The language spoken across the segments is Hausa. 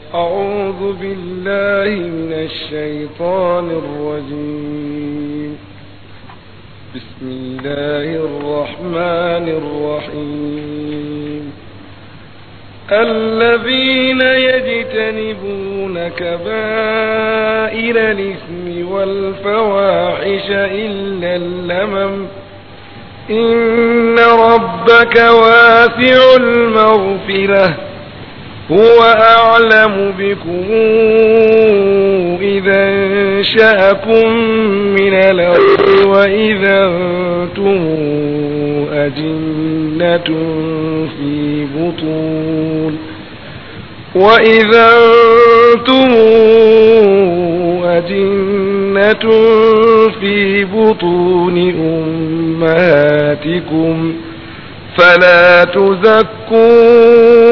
أعوذ بالله من الشيطان الرجيم بسم الله الرحمن الرحيم الذين يجتنبون كبائر الإثم والفواحش إلا اللمم إن ربك واسع المغفرة هو أعلم بكم إذا انشأكم من الأرض وإذا أنتم أجنة في بطون وإذا أنتم أجنة في بطون أمهاتكم فلا تزكوا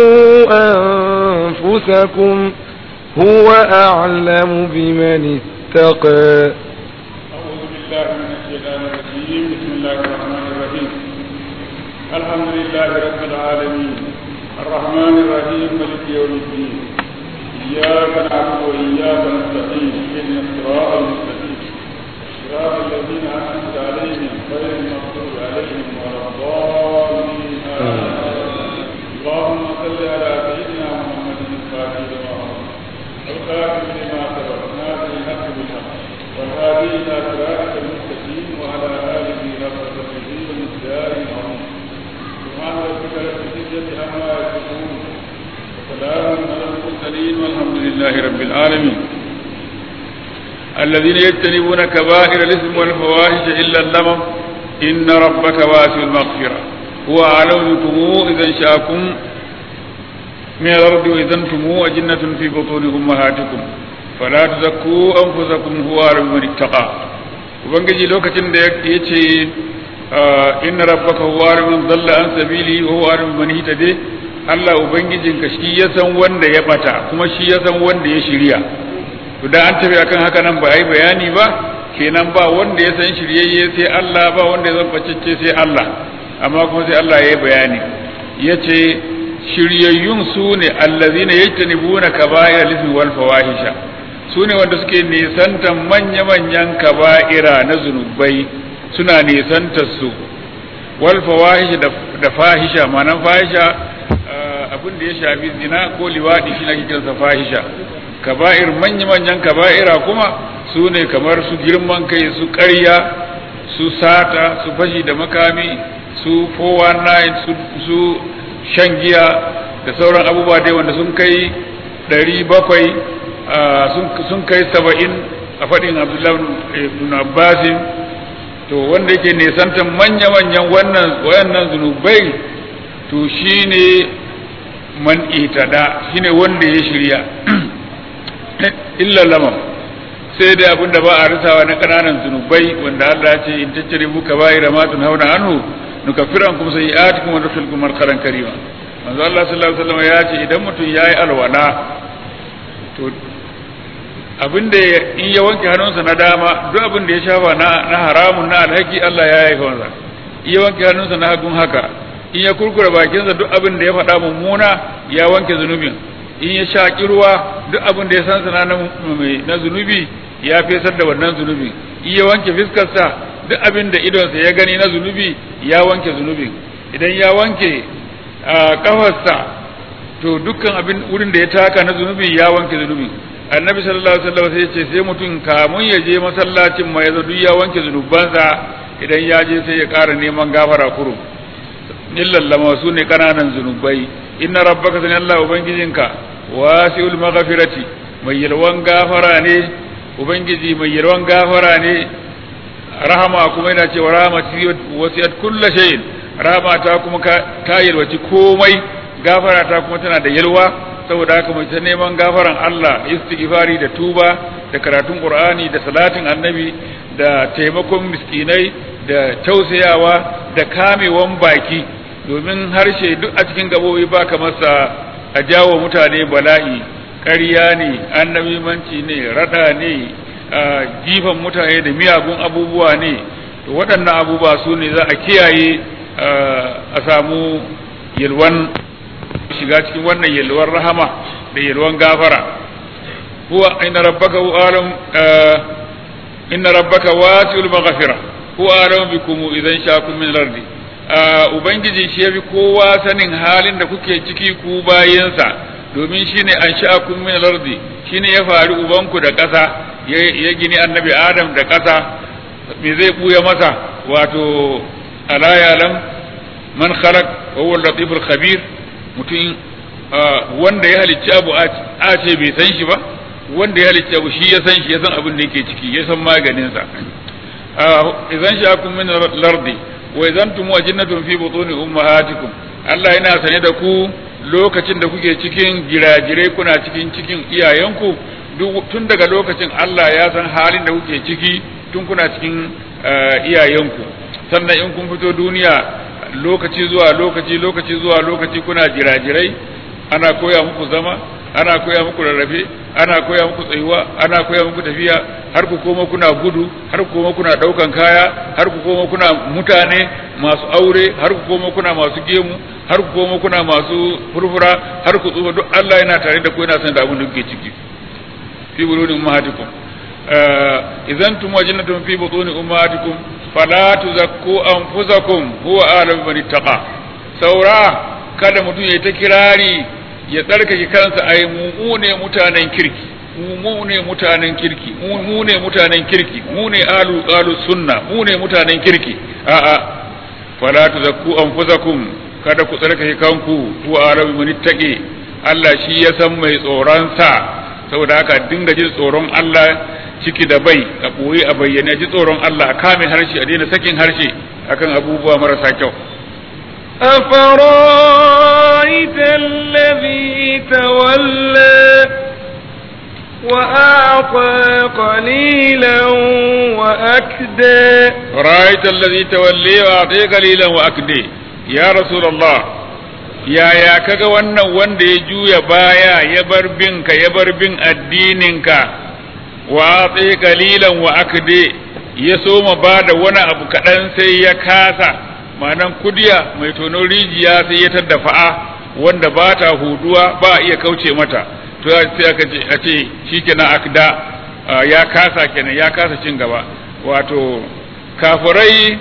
أنفسكم هو أعلم بمن اتقى أعوذ بالله من الشيطان الرجيم بسم الله الرحمن الرحيم الحمد لله رب العالمين الرحمن الرحيم مالك يوم الدين إياك نعبد وإياك نستعين اهدنا الصراط المستقيم صراط الذين أنعمت عليهم غير المغضوب عليهم ولا الضالين اللهم صل على سيدنا محمد الفاتح لما أمر الخاتم لما سبق ناصر الحق بالحق والهادي إلى صراطك المستقيم وعلى آله حق قدره ومقداره العظيم سبحان ربك رب العزة عما يصفون وسلام على المرسلين والحمد لله رب العالمين الذين يجتنبون كبائر الإثم والفواحش إلا اللمم إن ربك واسع المغفرة هو أعلم بكم إذا انشأكم من الأرض وإذا أنتم أجنة في بطون أمهاتكم فلا تزكوا أنفسكم هو أعلم من اتقى ubangiji lokacin da ya ce inna rabbaka huwa alimun dalla an sabili wa huwa alimun man hitade Allah ubangijinka shi ya san wanda ya bata kuma shi ya san wanda ya shirya to da an tafi akan haka nan ba ai bayani ba kenan ba wanda ya san shiryayye sai Allah ba wanda ya san bacicce sai Allah amma kuma sai Allah ya yi bayani yace shiryayyun su ne allazina yajtanibuna kaba'ira lismi wal fawahisha su ne wanda suke nisantan manya-manyan kaba'ira na zunubai suna nisantar su wal fawahisha da fahisha ma'anan fahisha abin da ya shafi zina ko liwadi shi ake kiransa fahisha kaba'ir manya-manyan kaba'ira kuma su ne kamar su girman kai su ƙarya su sata su fashi da makami su 419 su shan giya da sauran abubuwa dai wanda sun kai ɗari bakwai sun kai saba'in a faɗin abdullahi ibn abbasin to wanda yake nisantan manya-manyan wannan wayannan zunubai to shine man itada shine wanda ya shirya illa lamam sai dai abin da ba a risawa na ƙananan zunubai wanda Allah ya ce in tattare muka bayi ramatun hauna anhu nukaffiran kuma sai ya kuma nufilkum markaran karima manzo Allah sallallahu alaihi wasallam ya ce idan mutum yayi alwala to abinda in ya wanke hannunsa na dama duk abin da ya shafa na na haramun na alhaki Allah ya yi masa in ya wanke hannunsa na hagun haka in ya kurkura bakinsa duk abin da ya faɗa mummuna ya wanke zunubin in ya shaƙi ruwa duk abin da ya san sana na zunubi ya fesar da wannan zunubi in ya wanke fiskarsa duk abin da idonsa ya gani na zunubi ya wanke zunubin idan ya wanke kafarsa to dukkan abin wurin da ya taka na zunubi ya wanke zunubi annabi sallallahu alaihi wasallam sai ya ce sai mutum kamun ya je masallacin ma ya zo duk ya wanke zunubansa idan ya je sai ya ƙara neman gafara kurum illallama su ne kananan zunubai inna rabbaka sani Allah ubangijinka wasi'ul maghfirati mai yalwan gafara ne ubangiji mai yalwan gafara ne rahama kuma yana cewa rahmati wasi'at kullu shay'in rahama ta kuma ta yalwaci komai gafara ta kuma tana da yalwa saboda haka mai ta neman gafaran Allah istighfari da tuba da karatun Qur'ani da salatin annabi da taimakon miskinai da tausayawa da kamewan baki domin harshe duk a cikin gabobi ba ka masa a jawo mutane bala'i ƙarya ne annabimanci ne rada ne jifan mutane da miyagun abubuwa ne to waɗannan abubuwa su ne za a kiyaye a samu yalwan shiga cikin wannan yalwar rahama da yalwan gafara huwa inna rabbaka huwa alam inna rabbaka wasi'ul maghfira huwa alam bikum idan sha'akum min al-ardi ubangiji shi yafi kowa sanin halin da kuke ciki ku bayansa domin shine an sha'akum min al-ardi shine ya faru ubanku da ƙasa ya gini annabi adam da ƙasa me zai buya masa wato ala yalam man khalaq wa huwa al-latif al-khabir mutum wanda ya halicci abu a ce bai san shi ba wanda ya halicci abu shi ya san shi ya san abin da yake ciki ya san maganin sa idan sha'akum min al-ardi wa idan tum wajinatun fi butuni ummahatikum Allah yana sane da ku lokacin da kuke cikin girajirai kuna cikin cikin iyayenku tun daga lokacin Allah ya san halin da kuke ciki tun kuna cikin iyayenku sannan in kun fito duniya lokaci zuwa lokaci lokaci zuwa lokaci kuna jirajirai ana koya muku zama ana koya muku rarrafe ana koya muku tsayuwa ana koya muku tafiya har ku koma kuna gudu har ku koma kuna daukan kaya har ku koma kuna mutane masu aure har ku koma kuna masu gemu har ku koma kuna masu furfura har ku tsufa duk Allah yana tare da ku yana san da abin da kuke ciki fi buluni ummahatikum idan tum wajnatum fi butuni ummahatikum fala tuzakku anfusakum huwa a'lamu man ittaqa saura kada mutum ya ta kirari ya tsarkake kansa ai mu ne mutanen kirki mu ne mutanen kirki mu ne mutanen kirki mu ne alu alu sunna mu ne mutanen kirki a'a fala tuzakku anfusakum kada ku tsarkake kanku huwa a'lamu man ittaqi Allah shi ya san mai tsoron sa saboda haka dinga jin tsoron Allah ciki da bai a ɓoye a bayyane ji tsoron Allah a kame harshe a daina sakin harshe akan abubuwa marasa kyau أفرايت الذي تولى وأعطى قليلا وأكدى رأيت الذي تولي وأعطي قليلا وأكدي يا رسول الله yaya kaga wannan wanda ya juya baya ya bar binka ya bar bin addininka wa tsaye kalilan wa akde ya soma ba da wani abu kaɗan sai ya kasa ma'anan kudiya mai tono rijiya sai ya tadda fa'a wanda ba ta huduwa ba a iya kauce mata to sai aka ce a ce shikenan akda ya kasa kenan ya kasa cin gaba wato kafirai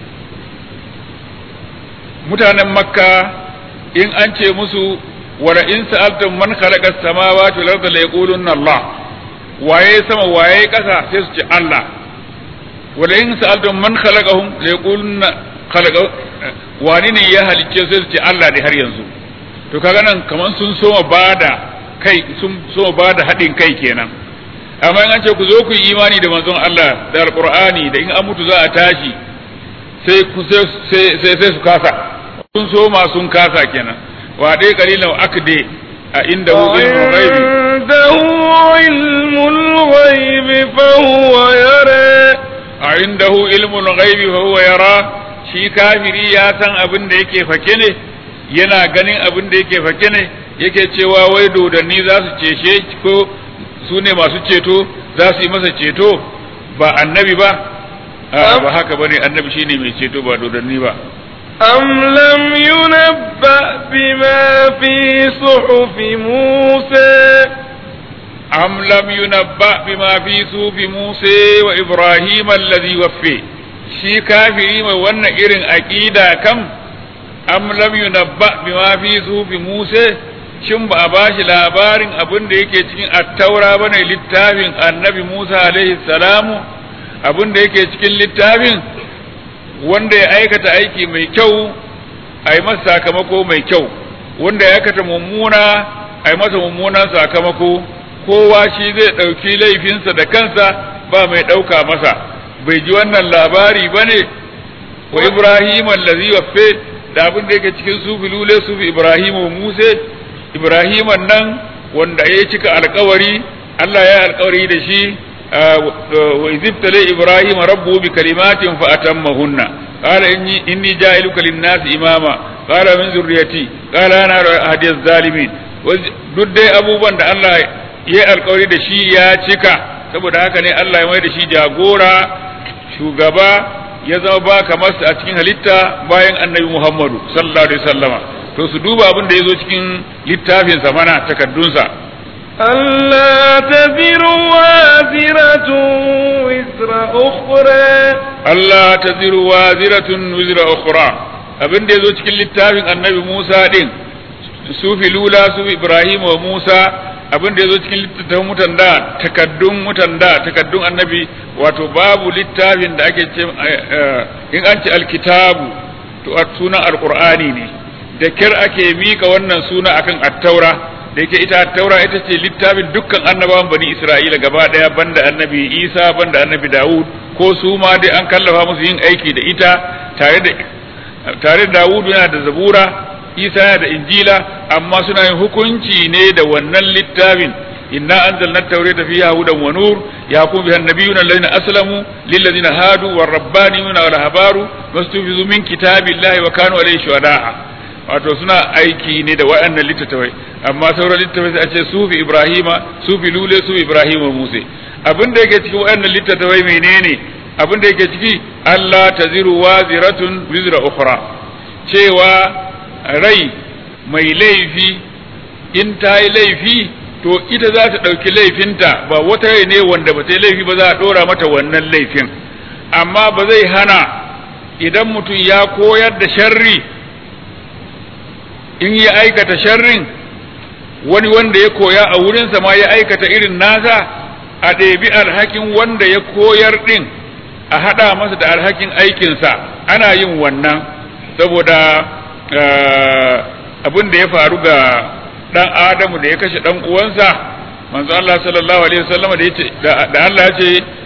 mutanen makka in an ce musu wala in sa'altum man khalaqa as-samawati wal arda la yaquluna Allah waye sama waye kasa sai su ce Allah wala in sa'altum man khalaqahum la yaquluna khalaqa wani ne ya halicce sai su ce Allah ne har yanzu to kaga nan kaman sun soma bada kai sun soma bada hadin kai kenan amma in an ce ku zo ku yi imani da manzon Allah da alqur'ani da in an mutu za a tashi sai ku sai sai su kasa sun soma sun kasa kenan wa dai kalilan akde a inda hu ilmul ghaibi عنده علم الغيب فهو يرى a indahu ilmul ghaibi fa huwa yara shi kafiri ya san abin da yake fake ne yana ganin abin da yake fake ne yake cewa wai dodanni za su cece ko su ne masu ceto za su yi masa ceto ba annabi ba a ba haka bane annabi shine mai ceto ba dodanni ba أم لم ينبأ بما في صحف موسى am lam yunabba bima fi sufi Musa wa Ibrahim alladhi waffe shi kafiri mai wannan irin aqida kam am lam yunabba bima fi sufi Musa shin ba a bashi labarin abin da yake cikin attaura bane littafin annabi Musa alaihi salamu abin da yake cikin littafin wanda ya aikata aiki mai kyau a yi masa sakamako mai kyau wanda ya aikata mummuna a yi masa mummunan sakamako kowa shi zai ɗauki laifinsa da kansa ba mai ɗauka masa bai ji wannan labari ba ne wa ibrahim allazi waffe da abin da yake cikin sufi lule sufi ibrahim wa musa ibrahim nan wanda ya cika alkawari allah ya alkawari da shi wa izibtale ibrahim rabbu bi kalimatin fa atammahunna qala inni inni ja'iluka lin-nasi imama qala min zurriyati qala ana hadiyaz zalimin duk dai abubuwan da Allah ya yi alkawari da shi ya cika saboda haka ne Allah ya mai da shi jagora shugaba ya zama ba kamar a cikin halitta bayan annabi Muhammadu sallallahu alaihi wasallama to su duba abin da ya zo cikin littafinsa mana takaddunsa ألا تزر وازرة وزر أخرى Allah ta ziru wa ziratun wizra ukhra abin da ya zo cikin littafin annabi Musa din su filula su Ibrahim wa Musa abin da ya zo cikin littafin mutan da takaddun mutan da takaddun annabi wato babu littafin da ake ce in an ce alkitabu to sunan alqur'ani ne da kyar ake mika wannan suna akan attaura da yake ita attaura ita ce littafin dukkan annabawan bani isra'ila gaba daya banda annabi isa banda annabi dawud ko su ma dai an kallafa musu yin aiki da ita tare da tare da dawud yana da zabura isa yana da injila amma suna yin hukunci ne da wannan littafin inna anzalna at-taurata fiha hudan wa nur yaqum biha an-nabiyyuna alladhina aslamu lil ladina hadu war rabbaniyuna wal ahbaru mastufizu min kitabillahi wa kanu alayhi shuhada'a wato suna aiki ne da waɗannan littattafai amma sauran littattafai sai a ce sufi ibrahima sufi lule su ibrahima musa abin da yake cikin waɗannan littattafai menene abin da yake ciki Allah taziru waziratun wizra ukhra cewa rai mai laifi in ta yi laifi to ita za ta ɗauki laifinta ba wata rai ne wanda ba ta yi laifi ba za a ɗora mata wannan laifin amma ba zai hana idan mutum ya koyar da sharri in ya aikata sharrin wani wanda ya koya a wurinsa ma ya aikata irin nasa a ɗebi alhakin wanda ya koyar ɗin a haɗa masa da alhakin aikinsa ana yin wannan saboda abin da ya faru ga ɗan adamu da ya kashe ɗan uwansa manzo Allah sallallahu alaihi wasallam da yace da Allah ya ce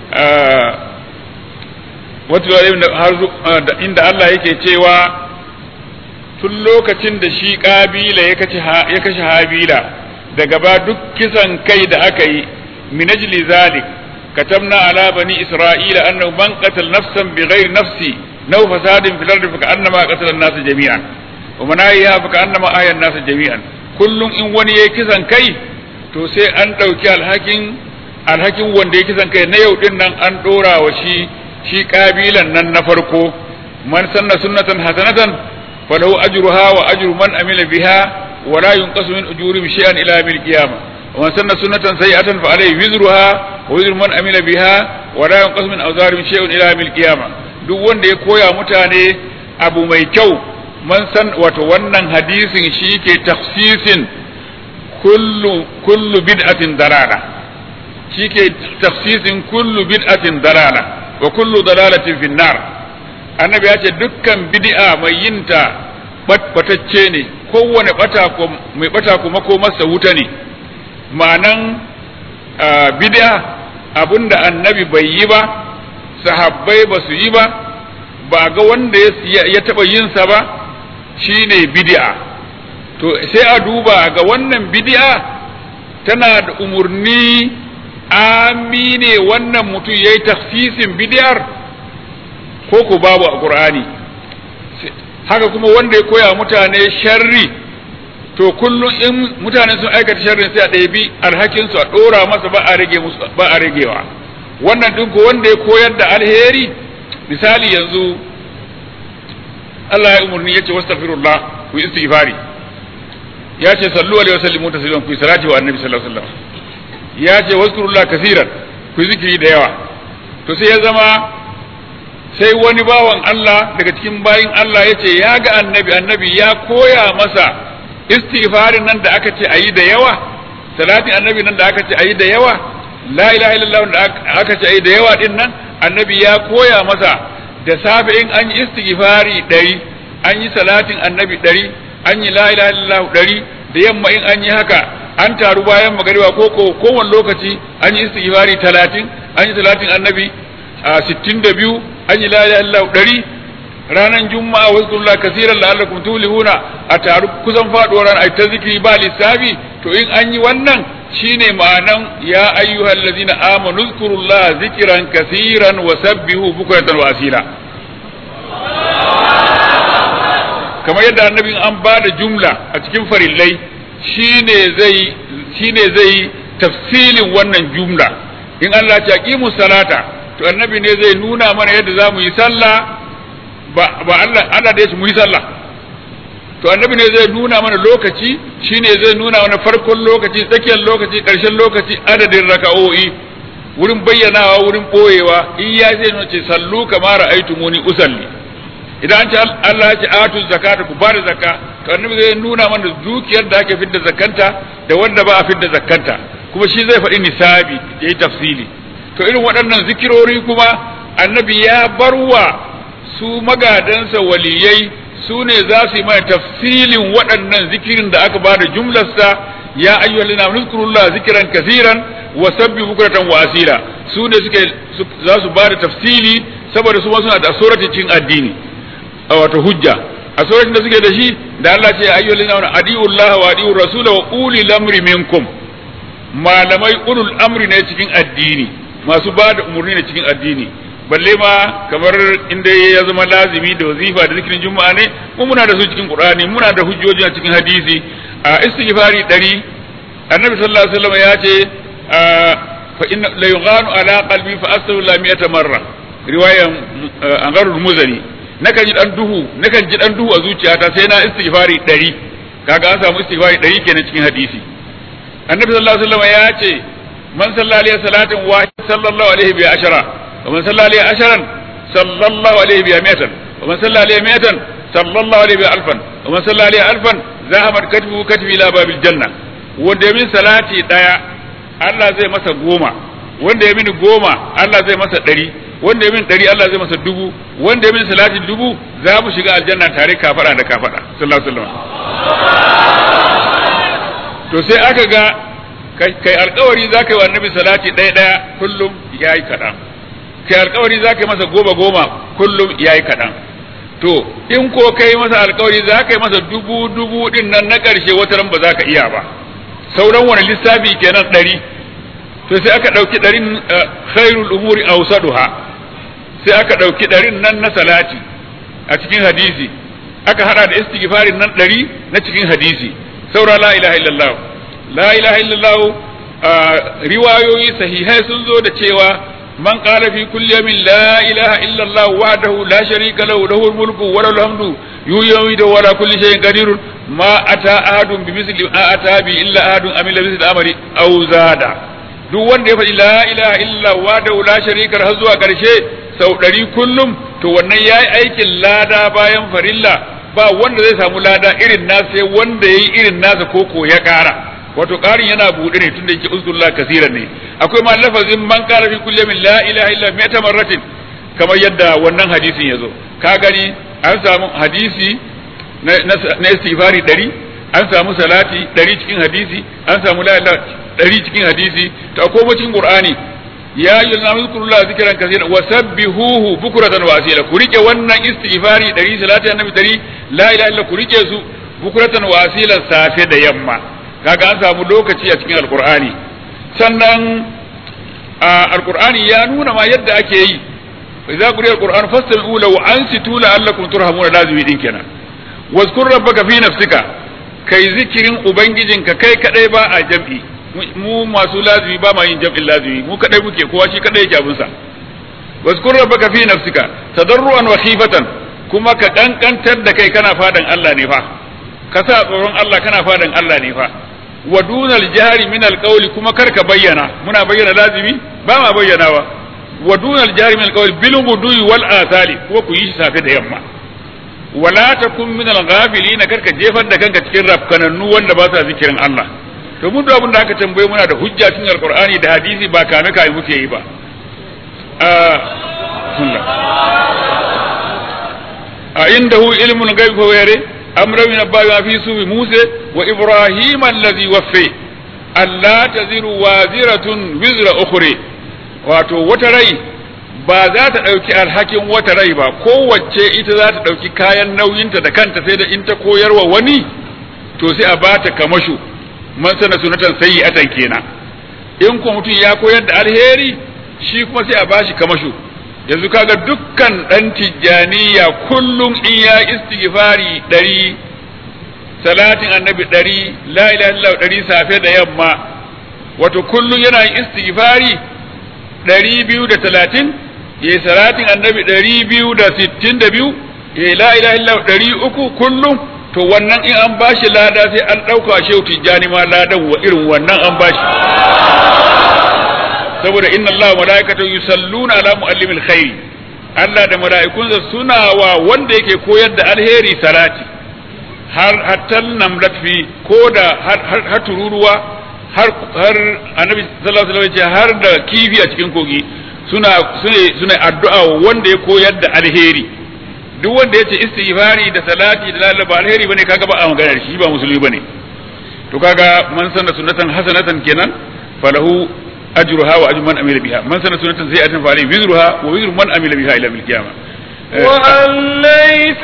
wato inda Allah yake cewa tun lokacin da shi ƙabila ya kashe habila daga ba duk kisan kai da aka yi min ajli zalik katabna ala bani isra'ila annahu man qatal nafsan bighairi nafsi naw fasadin fil ardi fa ka'annama qatala an-nas jami'an wa man ahyaha fa ka'annama ahya an-nas jami'an kullum in wani yayi kisan kai to sai an dauki alhakin alhakin wanda ya kisan kai na yau din nan an dora wa shi shi kabilan nan na farko man sanna sunnatan hasanatan falahu ajruha wa ajru man amila biha wa la yunqasu min ujurihim shay'an ila yawmil qiyamah wa man sanna sunnatan sayi'atan fa alayhi wizruha wa wizru man amila biha wa la yunqasu min awzarihim shay'un ila yawmil qiyamah duk wanda ya koya mutane abu mai kyau man san wato wannan hadisin shi ke tafsisin kullu kullu bid'atin dalala shi ke tafsisin kullu bid'atin dalala wa kullu dalalatin fin nar annabi ya ce dukkan bid'a mai yinta batacce ne kowane bata ko mai bata kuma ko masa wuta ne ma'anan bid'a abinda annabi bai yi ba sahabbai ba su yi ba ba ga wanda ya taba yinsa ba shine bid'a to sai a duba ga wannan bid'a tana da umurni amine wannan mutum ya yi tafsisin bidiyar ko ku babu a ƙur'ani haka kuma wanda ya koya mutane sharri to kullum in mutane sun aikata sharrin sai a ɗabi alhakinsu a ɗora masa ba a rage musu ba a ragewa wannan ɗin ko wanda ya koyar da alheri misali yanzu Allah ya umarni ya ce wastaghfirullah ku istighfari ya ce sallu alaihi wa sallimu tasliman ku salati wa annabi sallallahu alaihi wasallam ya ce waskurullah kasiran ku zikiri da yawa to sai ya zama sai wani bawan Allah daga cikin bayin Allah ya ce ya ga annabi annabi ya koya masa istighfarin nan da aka ce ayi da yawa salatin annabi nan da aka ce ayi da yawa la ilaha illallah da aka ce ayi da yawa din nan annabi ya koya masa da safe in an yi istighfari ɗari an yi salatin annabi ɗari an yi la ilaha illallah ɗari da yamma in an yi haka an taru bayan magariba ko ko kowane lokaci an yi istighfari talatin an yi talatin annabi a sittin da biyu an yi la ilaha illallah ɗari ranar juma'a wasu kulla kasiran la'allakum tulihuna a taru kusan faɗuwar ran ai ta zikiri ba lissafi to in an yi wannan shine ma'anan ya ayyuhal ladzina amanu zkurullaha zikran kasiran wa sabbihu bukratan wa asila kamar yadda annabin an ba da jumla a cikin farillai shine zai shine zai tafsilin wannan jumla in Allah ya aqimu salata to annabi ne zai nuna mana yadda za mu yi sallah ba ba Allah Allah da ya mu yi sallah to annabi ne zai nuna mana lokaci shine zai nuna mana farkon lokaci tsakiyar lokaci ƙarshen lokaci adadin raka'o'i wurin bayyanawa wurin boyewa in ya zai nuna ce sallu kama ra'aytumuni usalli idan an ce Allah ya ce atu zakata ku bada zakka to annabi zai nuna mana dukiyar da ake fidda zakanta da wanda ba a fidda zakanta kuma shi zai faɗi nisabi yayi tafsili to irin waɗannan zikirori kuma annabi ya barwa su magadansa waliyai su ne za su yi mana tafsilin waɗannan zikirin da aka bada jumlarsa ya ayyuhal ladina amanu zikran kaseeran wa sabbihu bukratan wa asira su ne suke za su bada tafsili saboda su ma suna da surati cikin addini a wato hujja a suratin da suke da shi da Allah ce ayyuhal ladina amanu adiullah wa adiur rasula wa ulil amri minkum malamai ulul amri ne cikin addini masu bada umurni ne cikin addini balle ma kamar inda ya zama lazimi da wazifa da zikirin juma'a ne mu muna da su cikin qur'ani muna da hujjoji a cikin hadisi a istighfari dari annabi sallallahu alaihi wasallam ya ce fa inna la yughanu ala qalbi fa astaghfiru mi'ata marra riwayan angarul muzani nakan ji dan duhu nakan ji dan duhu a zuciyata sai na istighfari dari kaga an samu istighfari dari kenan cikin hadisi annabi sallallahu alaihi wasallam ya ce man sallallahu alaihi salatin wahid sallallahu alaihi bi ashara ومن صلى عليه عشرا صلى الله عليه بها مئة ومن صلى عليه مئة صلى الله عليه بها ألفا ومن صلى عليه ألفا ذهبت كتبه كتبه إلى باب الجنة wanda ya min salati daya Allah zai masa goma wanda ya min goma Allah zai masa ɗari wanda ya min ɗari Allah zai masa dubu wanda ya min salati dubu za mu shiga aljanna tare kafada da kafada sallallahu alaihi wasallam to sai aka ga kai alkawari za ka yi wa annabi salati ɗaya ɗaya kullum yayi kaɗan kai alkawari za ka yi masa goma goma kullum ya yi kaɗan to in ko kai masa alkawari za ka yi masa dubu dubu din nan na ƙarshe wata ran ba za ka iya ba sauran wani lissafi kenan ɗari to sai aka ɗauki ɗarin khairul umuri awsaduha sai aka ɗauki ɗarin nan na salati a cikin hadisi aka hada da istighfarin nan ɗari na cikin hadisi saura la ilaha illallah la ilaha illallah riwayoyi sahihai sun zo da cewa من قال في كل يوم لا إله إلا الله وحده لا شريك له له الملك وله الحمد يومي ولا كل شيء قدير ما أتى أحد بمثل ما أتى به إلا أحد أمل بمثل أمر أو زاد duk wanda ya faɗi la ilaha illa wa la sharika har zuwa ƙarshe sau ɗari kullum to wannan ya yi aikin lada bayan farilla ba wanda zai samu lada irin nasa sai wanda ya yi irin nasa koko ya ƙara wato ƙarin yana buɗe ne tunda yake uzkurullah kasiran ne akwai ma lafazin man qala fi kulli min la ilaha illa mi'ata marratin kamar yadda wannan hadisin yazo ka gani an samu hadisi na na istighfari 100 an samu salati 100 cikin hadisi an samu la ilaha 100 cikin hadisi to akwai cikin qur'ani ya ayyuhan nasu zkurullah zikran kaseeran wa sabbihuhu bukratan wa asila ku rike wannan istighfari 100 salati annabi 100 la ilaha illa ku rike su bukratan wa asila safe da yamma kaga an samu lokaci a cikin alkur'ani sannan alkur'ani ya nuna ma yadda ake yi idza quriya alquran fastami'u lahu ansitu la'allakum turhamuna lazimi din kenan wazkur rabbaka fi nafsika kai zikirin ubangijinka kai kadai ba a jam'i mu masu lazimi ba ma yin jam'in lazimi mu kadai muke kowa shi kadai yake abinsa wazkur rabbaka fi nafsika tadarruan wa khifatan kuma ka kankantar da kai kana fadan Allah ne fa ka sa tsoron Allah kana fadan Allah ne fa wa dunal jahri min alqawli kuma kar ka bayyana muna bayyana lazimi ba ma bayyanawa wa dunal jahri min alqawli bil gudui wal asali kuma ku yi shi safe da yamma wala takun min alghafilin kar ka jefar da kanka cikin rafkanannu wanda ba sa zikirin Allah to mun abin da aka tambaye muna da hujja cikin alqur'ani da hadisi ba kame kame muke yi ba a indahu ilmun ghaib fa yare أمر من أبا في سوء موسى وإبراهيم الذي وفي ألا تزر وازرة وزر أخرى wato wata rai ba za ta ɗauki alhakin wata rai ba kowace ita za ta ɗauki kayan nauyinta da kanta sai da in ta koyarwa wani to sai a ba ta kamashu man sana sunatan sayi atan kenan in ko mutum ya koyar da alheri shi kuma sai a ba shi kamashu yanzu kaga dukkan ɗan tijjaniya kullum in ya istighfari ɗari salatin annabi ɗari la ilaha illallah ɗari safe da yamma wato kullum yana yin istighfari ɗari biyu da talatin ya yi salatin annabi ɗari biyu da sittin da biyu ya yi la ilaha illallah ɗari uku kullum to wannan in an bashi lada sai an ɗauka shehu tijjani ma ladan wa irin wannan an bashi saboda inna Allah wa malaikatahu yusalluna ala muallimil khairi Allah da mala'ikunsa suna wa wanda yake koyar da alheri salati har hatta namlat fi ko da har har tururuwa har har annabi sallallahu alaihi wasallam har da kifi a cikin kogi suna suna suna addu'a wanda ya koyar da alheri duk wanda yace istighfari da salati da lalaba alheri bane kaga ba a magana shi ba musulmi bane to kaga man sanna sunnatan hasanatan kenan falahu أجرها وأجر من عمل بها من سنة سنة سيئة فعليه وزرها ووزر من عمل بها إلى يوم القيامة وأن ليس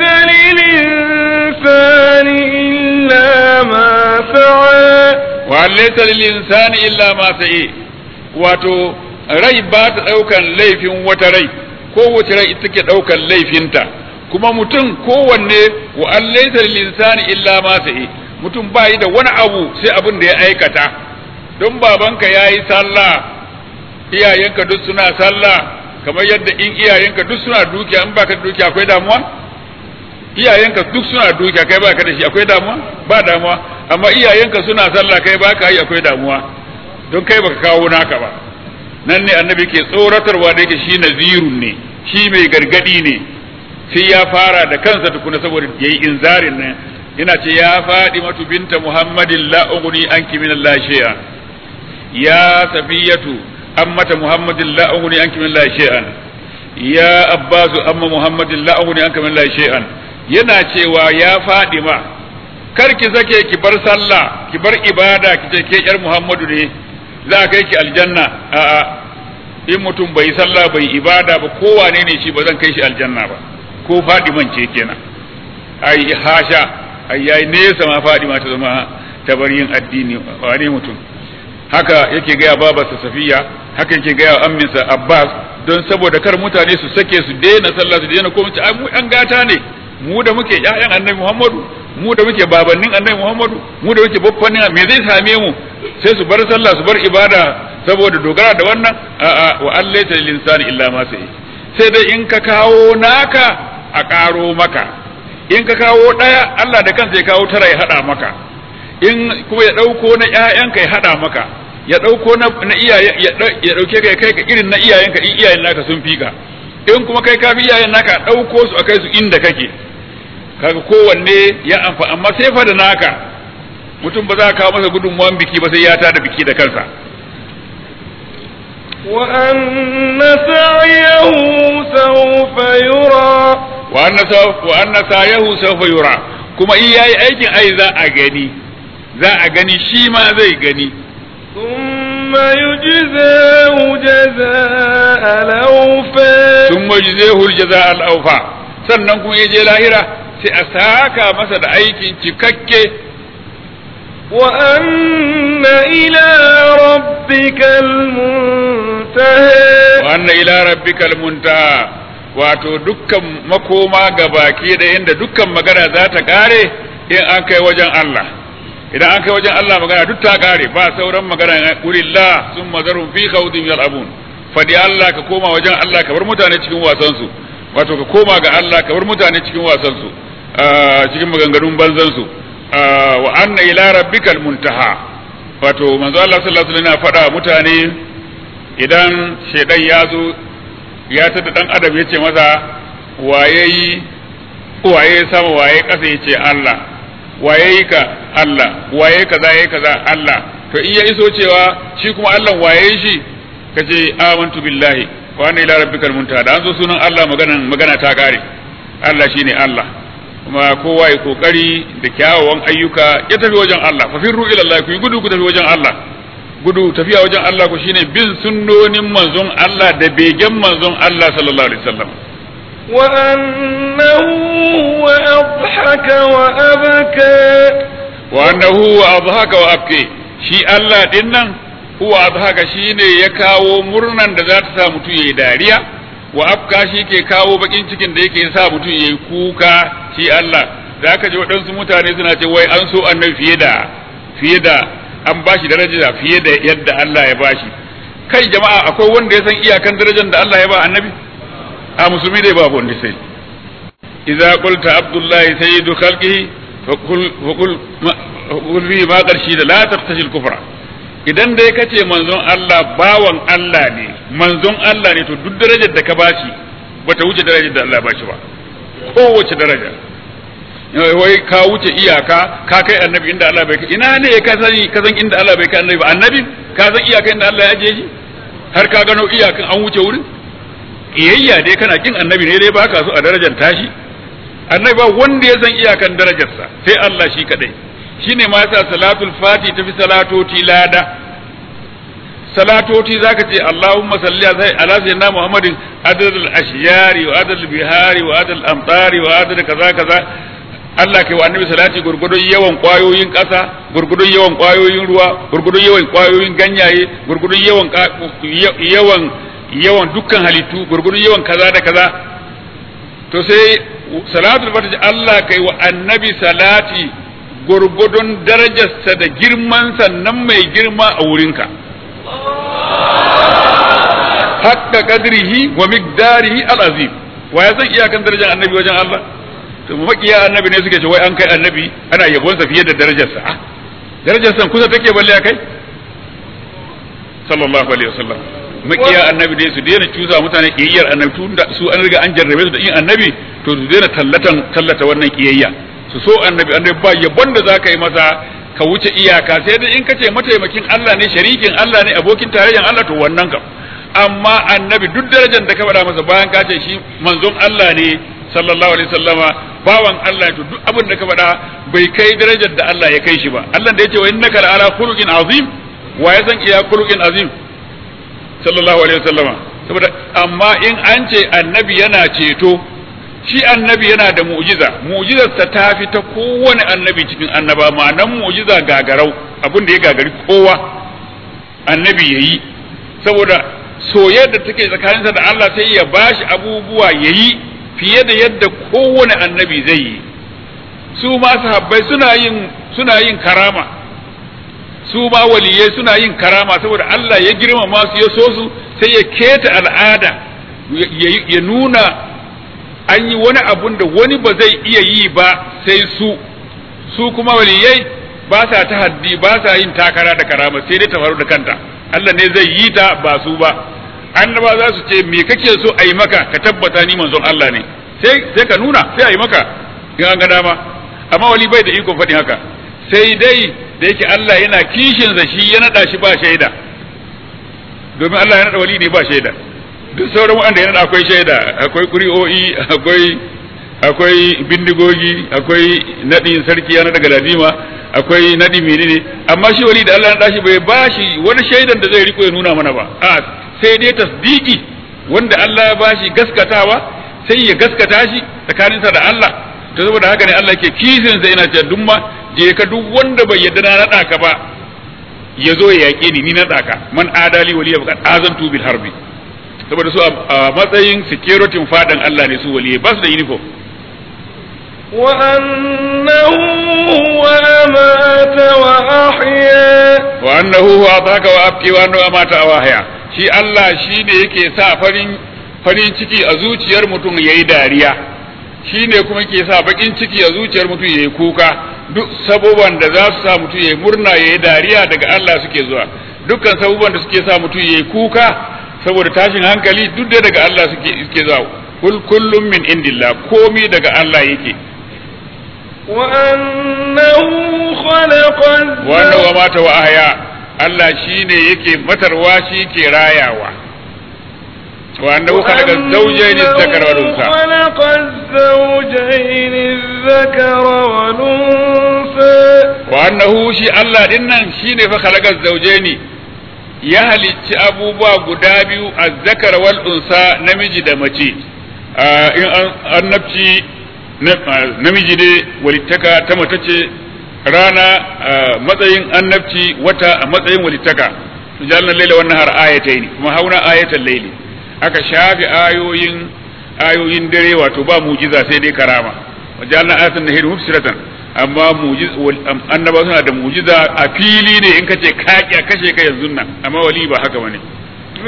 للإنسان إلا ما سعى وأن ليس للإنسان إلا ما سعي wato rai ba ta ɗaukan laifin wata rai kowace rai ita ke ɗaukan laifinta kuma mutum kowanne wa an laisa lil insani illa ma sa'i mutum ba yi da wani abu sai abin da ya aikata don babanka ya yi sallah iyayenka duk suna sallah kamar yadda in iyayenka duk suna dukiya in baka da dukiya akwai damuwa iyayenka duk suna dukiya kai baka da shi akwai damuwa ba damuwa amma iyayenka suna sallah kai baka yi akwai damuwa don kai baka kawo naka ba nan ne annabi ke tsoratarwa da yake shi nazirun ne shi mai gargadi ne sai ya fara da kansa tukuna saboda yayi inzarin nan yana ce ya faɗi matu binta muhammadin la ugni anki min Allah shay'a ya safiyatu ammata muhammadin la ugni anki min Allah shay'an ya abbasu amma muhammadin la ugni anki min Allah shay'an yana cewa ya faɗi ma kar ki sake ki bar sallah ki bar ibada ki ce ke yar muhammadu ne za a kai ki aljanna a'a in mutum bai sallah bai ibada ba kowane ne shi ba zan kai shi aljanna ba ko faɗi man ce kenan ai hasha ai yayi nesa ma Fadima ta zama tabaryin addini wane mutum haka yake gaya babarsa Safiya haka yake gaya amminsa Abbas don saboda kar mutane su sake su daina sallah su daina komai ai mu an gata ne mu da muke ƴaƴan Annabi Muhammadu mu da muke babannin Annabi Muhammadu mu da muke babbannin me zai same mu sai su bar sallah su bar ibada saboda dogara da wannan a'a wa allaita lil insani illa ma sai sai dai in ka kawo naka a karo maka in ka kawo ɗaya Allah da kansa ya kawo tara ya haɗa maka in kuma ya ɗauko na ƴaƴanka ya haɗa maka ya ɗauko na iyaye ya ɗauke ka ya kai ka irin na iyayenka in iyayen naka sun fi ka in kuma kai ka fi iyayen naka ɗauko su a kai su inda kake kaga kowanne ya amfa amma sai fa da naka mutum ba za ka kawo masa gudunmuwan biki ba sai ya tada biki da kansa وأن سعيه سوف يرى وأن سوف وأن سعيه سوف يرى كما إياي أيكن أي ذا أغني ذا أغني شي ما زي غني ثم يجزاه جزاء الأوفى ثم يجزيه الجزاء الأوفى sannan kuma ya je lahira sai a saka masa da aikin cikakke وأن إلى ربك المنتهى وأن إلى ربك المنتهى wato dukkan makoma ga baki da inda dukkan magana za ta kare in an kai wajen Allah idan an kai wajen Allah magana duk ta kare ba sauran magana qulillah summa zarhum fi khawdin yal'abun fadi Allah ka koma wajen Allah ka bar mutane cikin wasan su wato ka koma ga Allah ka bar mutane cikin wasan su cikin maganganun banzan su wa anna ila rabbikal muntaha wato manzo Allah sallallahu alaihi wasallam yana faɗa mutane idan shedan ya zo ya tada dan adam yace masa waye yi waye sama waye kasa yace Allah waye yi ka Allah waye kaza yayi kaza Allah to in ya iso cewa shi kuma Allah waye shi kace amantu billahi wa anna ila rabbikal muntaha da an zo sunan Allah magana magana ta kare Allah shine Allah kuma kowa ya kokari da kyawawan ayyuka ya tafi wajen Allah fa firru ila Allah ku yi gudu ku tafi wajen Allah gudu tafiya wajen Allah ku shine bin sunnonin manzon Allah da begen manzon Allah sallallahu alaihi wasallam وأنه هو أضحك وأبكى وأنه هو أضحك وأبكي shi Allah din nan huwa adhaka shine ya kawo murnan da za ta sa mutum yayi dariya wa afka shi ke kawo bakin cikin da yake sa mutum yayi kuka shi Allah da aka ji waɗansu mutane suna ce wai an so annabi fiye da fiye da an bashi daraja fiye da yadda Allah ya bashi kai jama'a akwai wanda ya san iyakan darajar da Allah ya ba annabi a musulmi dai babu wanda sai idza qulta abdullahi sayyidu khalqihi فقل فقل فقل فيه ما قرشي لا تقتشي الكفر idan dai ka ce manzon Allah bawan Allah ne manzon Allah ne to duk darajar da ka bashi bata wuce darajar da Allah bashi ba kowace daraja wai ka wuce iyaka ka kai annabi inda Allah bai kai ina ne ka sani ka san inda Allah bai kai annabi ba annabi ka san iyaka inda Allah ya ajiye shi har ka gano iyakan an wuce wurin iyayya dai kana kin annabi ne dai baka so a darajar tashi annabi ba wanda ya san iyakan darajarsa sai Allah shi kadai shine ma yasa salatul fati tafi salatoti lada salatoti zaka ce Allahumma salli ala sayyidina Muhammadin adad al-ashyari wa adad al-bihari wa adad al-amtari wa adad kaza kaza Allah kai wa annabi salati gurgudun yawan kwayoyin ƙasa gurgudun yawan kwayoyin ruwa gurgudun yawan kwayoyin ganyaye gurgudun yawan yawan yawan dukkan halittu gurgudun yawan kaza da kaza to sai salatul fatiha Allah kai wa annabi salati gurgudun darajarsa da girman sannan mai girma a wurinka hakka kadrihi wa miqdarihi al-azim wa ya san iyakan darajar annabi wajen Allah to makiya annabi ne suke ce wai an kai annabi ana yabonsa fiye da darajarsa ah darajarsa kusa take balle kai sallallahu alaihi wasallam makiya annabi dai su daina cuza mutane kiyayyar annabi tun da su an riga an jarrabe su da yin annabi to su daina tallatan tallata wannan kiyayya su so annabi annabi ba yabon da zaka yi masa ka wuce iyaka sai dai in kace mataimakin Allah ne sharikin Allah ne abokin tarayyan Allah to wannan kam amma annabi duk darajar da ka faɗa masa bayan ka ce shi manzon Allah ne sallallahu alaihi wasallama bawan Allah to duk abin da ka faɗa bai kai darajar da Allah ya kai shi ba Allah da ya ce wa innaka la ala khuluqin azim wa ya san iya khuluqin azim sallallahu alaihi wasallama saboda amma in an ce annabi yana ceto shi annabi yana da mu'jiza mu'jizarsa ta fi ta kowane annabi cikin annaba ma'anan mu'jiza gagarau abin da ya gagari kowa annabi yayi saboda soyayyar da take tsakaninsa da Allah sai ya bashi abubuwa yayi fiye da yadda kowane annabi zai yi su ma sahabbai suna yin suna yin karama su ma waliyai suna yin karama saboda Allah ya girmama su ya so su sai ya keta al'ada ya nuna an yi wani abun da wani ba zai iya yi ba sai su su kuma waliyai ba sa ta haddi ba sa yin takara da karama sai dai ta faru da kanta Allah ne zai yi ta ba su ba annaba za su ce me kake so a yi maka ka tabbata ni manzon Allah ne sai sai ka nuna sai a yi maka in an ga dama amma wali bai da ikon faɗin haka sai dai da yake Allah yana kishin sa shi ya nada shi ba shaida domin Allah ya nada wali ne ba shaida duk sauran wanda ya nada akwai shaida akwai ƙuri'o'i akwai akwai bindigogi akwai nadin sarki ya nada galadima akwai nadi menene amma shi wali da Allah ya nada shi bai bashi wani shaidan da zai riko ya nuna mana ba a sai dai tasdiki wanda Allah ya bashi gaskatawa sai ya gaskata shi tsakaninsa da Allah to saboda haka ne Allah ke kisin sai yana cewa dumma je ka duk wanda bai yadda na nada ka ba ya zo ya yaƙe ni ni na ka man adali waliya faqad azantu bil harbi saboda su a matsayin security fadan Allah ne su waliyai ba su da uniform وأنه هو أمات وأحيا wa annahu huwa ataka wa abki wa annahu amata wa ahya shi Allah shi ne yake sa farin farin ciki a zuciyar mutum yayi dariya shi ne kuma ke sa bakin ciki a zuciyar mutum yayi kuka duk saboban da za su sa mutum yayi murna yayi dariya daga Allah suke zuwa dukkan saboban da suke sa mutum yayi kuka saboda tashin hankali duk da daga Allah suke suke zuwa kul kullum min indillah komi daga Allah yake وأنه خلق wannan wa mata wa ahya Allah shine yake matarwa shi ke rayawa wa annahu khalaqa zawjayn adh-dhakara wal unsa خلق الزوجين الذكر والأنثى wa annahu shi Allah din nan shine fa khalaqa zawjayn ya halicci abubuwa guda biyu az-zakara wal unsa namiji da mace Ah, in an annabci na- namiji ne walittaka ta mace ce rana a matsayin annabci wata a matsayin walittaka jalna laila wannan har ayatayn kuma hauna ayatan laili aka shafi ayoyin ayoyin dare wato ba mujiza sai dai karama wajalna ayatan nahir mufsiratan amma mujiz annaba suna da mujiza a fili ne in kace kaki a kashe ka yanzu nan amma wali ba haka bane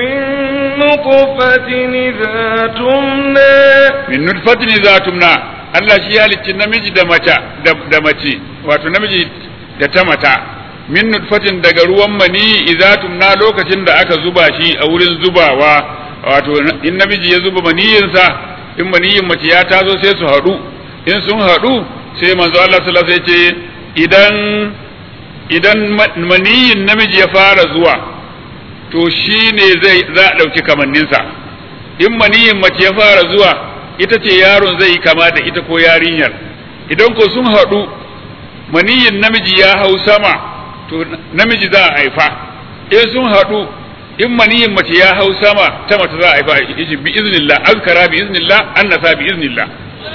من نطفة إذا تمنى min nutfatin za tumna Allah shi ya halicci namiji da mace da mace wato namiji da ta mata min nutfatin daga ruwan mani idza tumna lokacin da aka zuba shi a wurin zubawa wato in namiji ya zuba maniyinsa in maniyin mace ya taso sai su haɗu in sun haɗu sai manzo Allah sallallahu alaihi wasallam ce idan idan maniyin namiji ya fara zuwa to shine zai za a ɗauki kamanninsa in maniyin mace ya fara zuwa ita ce yaron zai yi kama da ita ko yarinyar idan ko sun haɗu maniyin namiji ya hau sama to namiji za a haifa in sun haɗu in maniyin mace ya hau sama ta mace za a haifa yace bi iznillah azkara bi iznillah annasa bi iznillah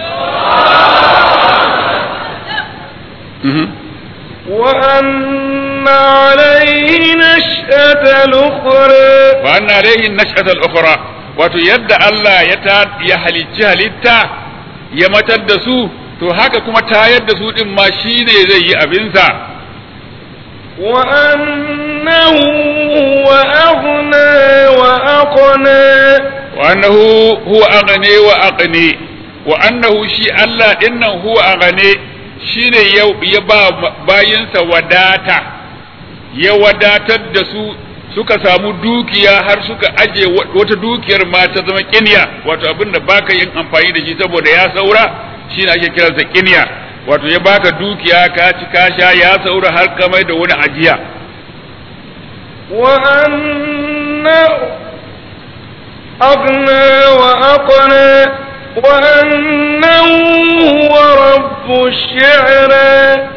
وأن عليه نشأة الأخرى وأن عليه النشأة الأخرى wato yadda Allah ya ta ya halicci halitta ya matar da su to haka kuma tayar da su din ma shine zai yi abinsa wa annahu huwa aghna wa aqna wa annahu huwa aghni wa aqni wa annahu shi Allah dinnan huwa aghni shine ya ba bayinsa wadata ya wadatar da su suka samu dukiya har suka aje wata dukiyar ma ta zama kinya wato abin da baka yin amfani da shi saboda ya saura shi ne ake kiransa kinya wato ya baka dukiya ka ci ka sha ya saura har ka mai da wani ajiya wa anna aghna wa aqna wa annahu huwa rabbu shi'ra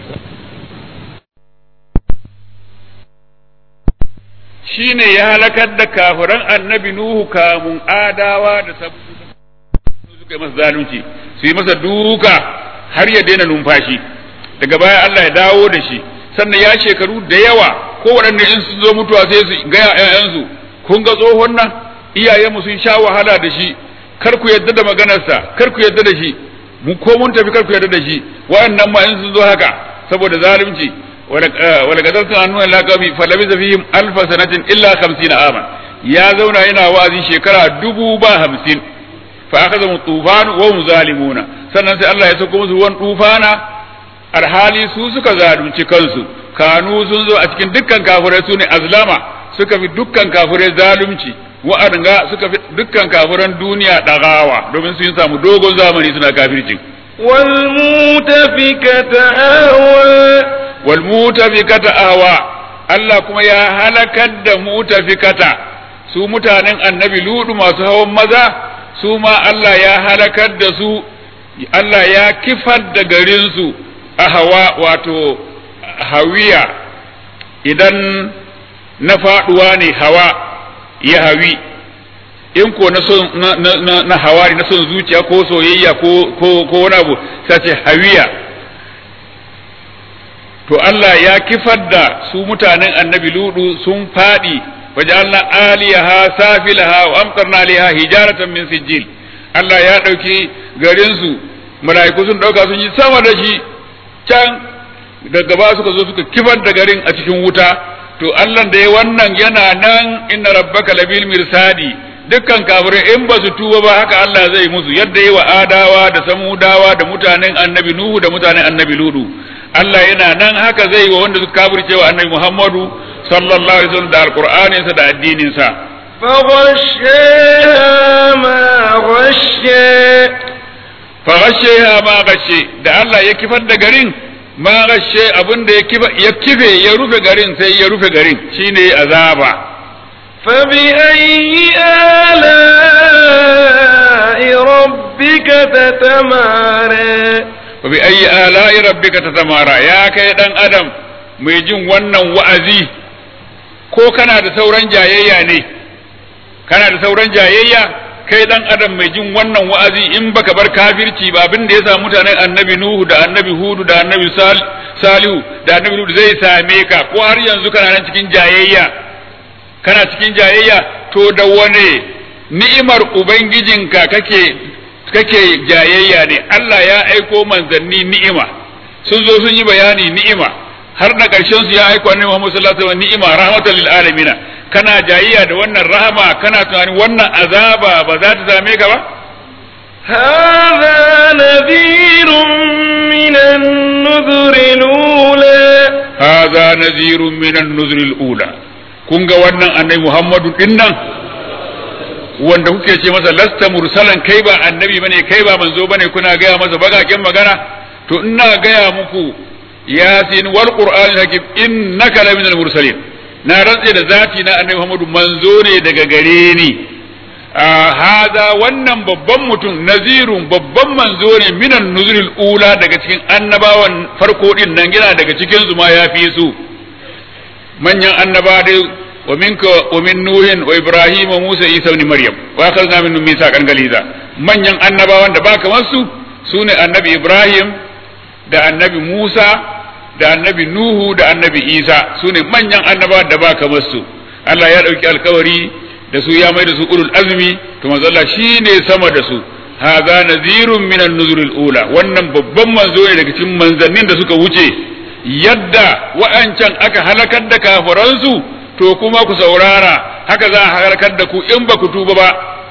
shine ya halakar da kafiran annabi Nuhu kamun adawa da sabu suka yi masa zalunci su yi masa duka har ya daina numfashi daga baya Allah ya dawo da shi sannan ya shekaru da yawa ko waɗanda in sun zo mutuwa sai su gaya ƴaƴansu kun ga tsohon nan iyayenmu sun sha wahala da shi kar ku yadda da maganarsa kar ku yadda da shi mu ko mun tafi kar ku yadda da shi wa'annan ma in sun zo haka saboda zalunci ولقد أرسلنا نوحا إلى قومه فلبث فيهم ألف سنة إلا خمسين عاما يا زونا هنا وازي شكرا دبو با همسين فأخذهم الطوفان وهم ظالمون sannan sai Allah ya sauko musu ruwan tufana alhali su suka zalunci kansu kanu sun zo a cikin dukkan kafirai su ne azlama suka fi dukkan kafirai zalunci wa'adanga suka fi dukkan kafiran duniya dagawa domin sun samu dogon zamani suna kafircin والمؤتفكة أهوى walmutafikata ahwa Allah kuma ya halakar da mutafikata su mutanen annabi ludu masu hawan maza su ma Allah ya halakar da su Allah ya kifar da garinsu a hawa wato hawiya idan na faduwa ne hawa ya hawi in ko na son na, na, na hawa na son zuciya ko soyayya ko ko ko wani abu sai ce hawiya to Allah ya kifar da su mutanen annabi ludu sun faɗi wajalna aliyaha safilaha wa amtarna alaiha hijaratan min sijil Allah ya ɗauki garin su mala'iku sun ɗauka sun yi sama da shi can daga ba suka zo suka kifar da garin a cikin wuta to Allah da ya wannan yana nan inna rabbaka labil mirsadi dukkan kafirai in ba su tuba ba haka Allah zai musu yadda yi wa adawa da samudawa da mutanen annabi nuhu da mutanen annabi ludu Allah yana nan haka zai yi wa wanda suka kafirce wa annabi Muhammadu sallallahu alaihi wasallam da alqur'anin sa da addinin sa فغشيها ما غشى faghasheha ma gashe da Allah ya kifar da garin ma gashe abin da ya kife ya rufe garin sai ya rufe garin shine azaba فبأي آلاء ربك تتمارى wa bi ayyi ala'i rabbika tatamara ya kai dan adam mai jin wannan wa'azi ko kana da sauran jayayya ne kana da sauran jayayya kai dan adam mai jin wannan wa'azi in baka bar kafirci ba abin da ya samu mutanen annabi nuhu da annabi hudu da annabi salihu da annabi hudu zai same ka ko har yanzu kana nan cikin jayayya kana cikin jayayya to da wane ni'imar ubangijinka kake kake jayayya ne Allah ya aiko manzanni ni'ima sun zo sun yi bayani ni'ima har da ƙarshen su ya aiko annabi Muhammad sallallahu alaihi wasallam ni'ima rahmatan lil alamin kana jayayya da wannan rahama kana tunani wannan azaba ba za ta same ka ba هذا نذير من النذر الأولى hadha nazirun minan nuzril ula kun ga wannan annabi Muhammadu dinnan wanda kuke ce masa lasta mursalan kai ba annabi bane kai ba manzo bane kuna gaya masa bagaken magana to ina gaya muku yasin wal qur'anil hakim innaka laminal mursalin na rantse da zati na annabi Muhammadu manzo ne daga gare ni haza wannan babban mutum nazirun babban manzo ne minan nuzulil ula daga cikin annabawan farko din nan yana daga cikin su ma ya fi su manyan annaba dai wa minka wa min nuhin wa ibrahim wa musa isa ibn maryam wa akhadna minhum mithaqan galiza manyan annabawan da ba kamar su sune annabi ibrahim da annabi musa da annabi nuhu da annabi isa sune manyan annabawan da ba kamar su Allah ya dauki alkawari da su ya mai da su ulul azmi to manzo Allah shine sama da su hadha nazirun minan nuzuril ula wannan babban manzo ne daga cikin manzannin da suka wuce yadda wa'ancan aka halakar da kafiransu to kuma ku saurara haka za a halakar da ku in ba ku tuba ba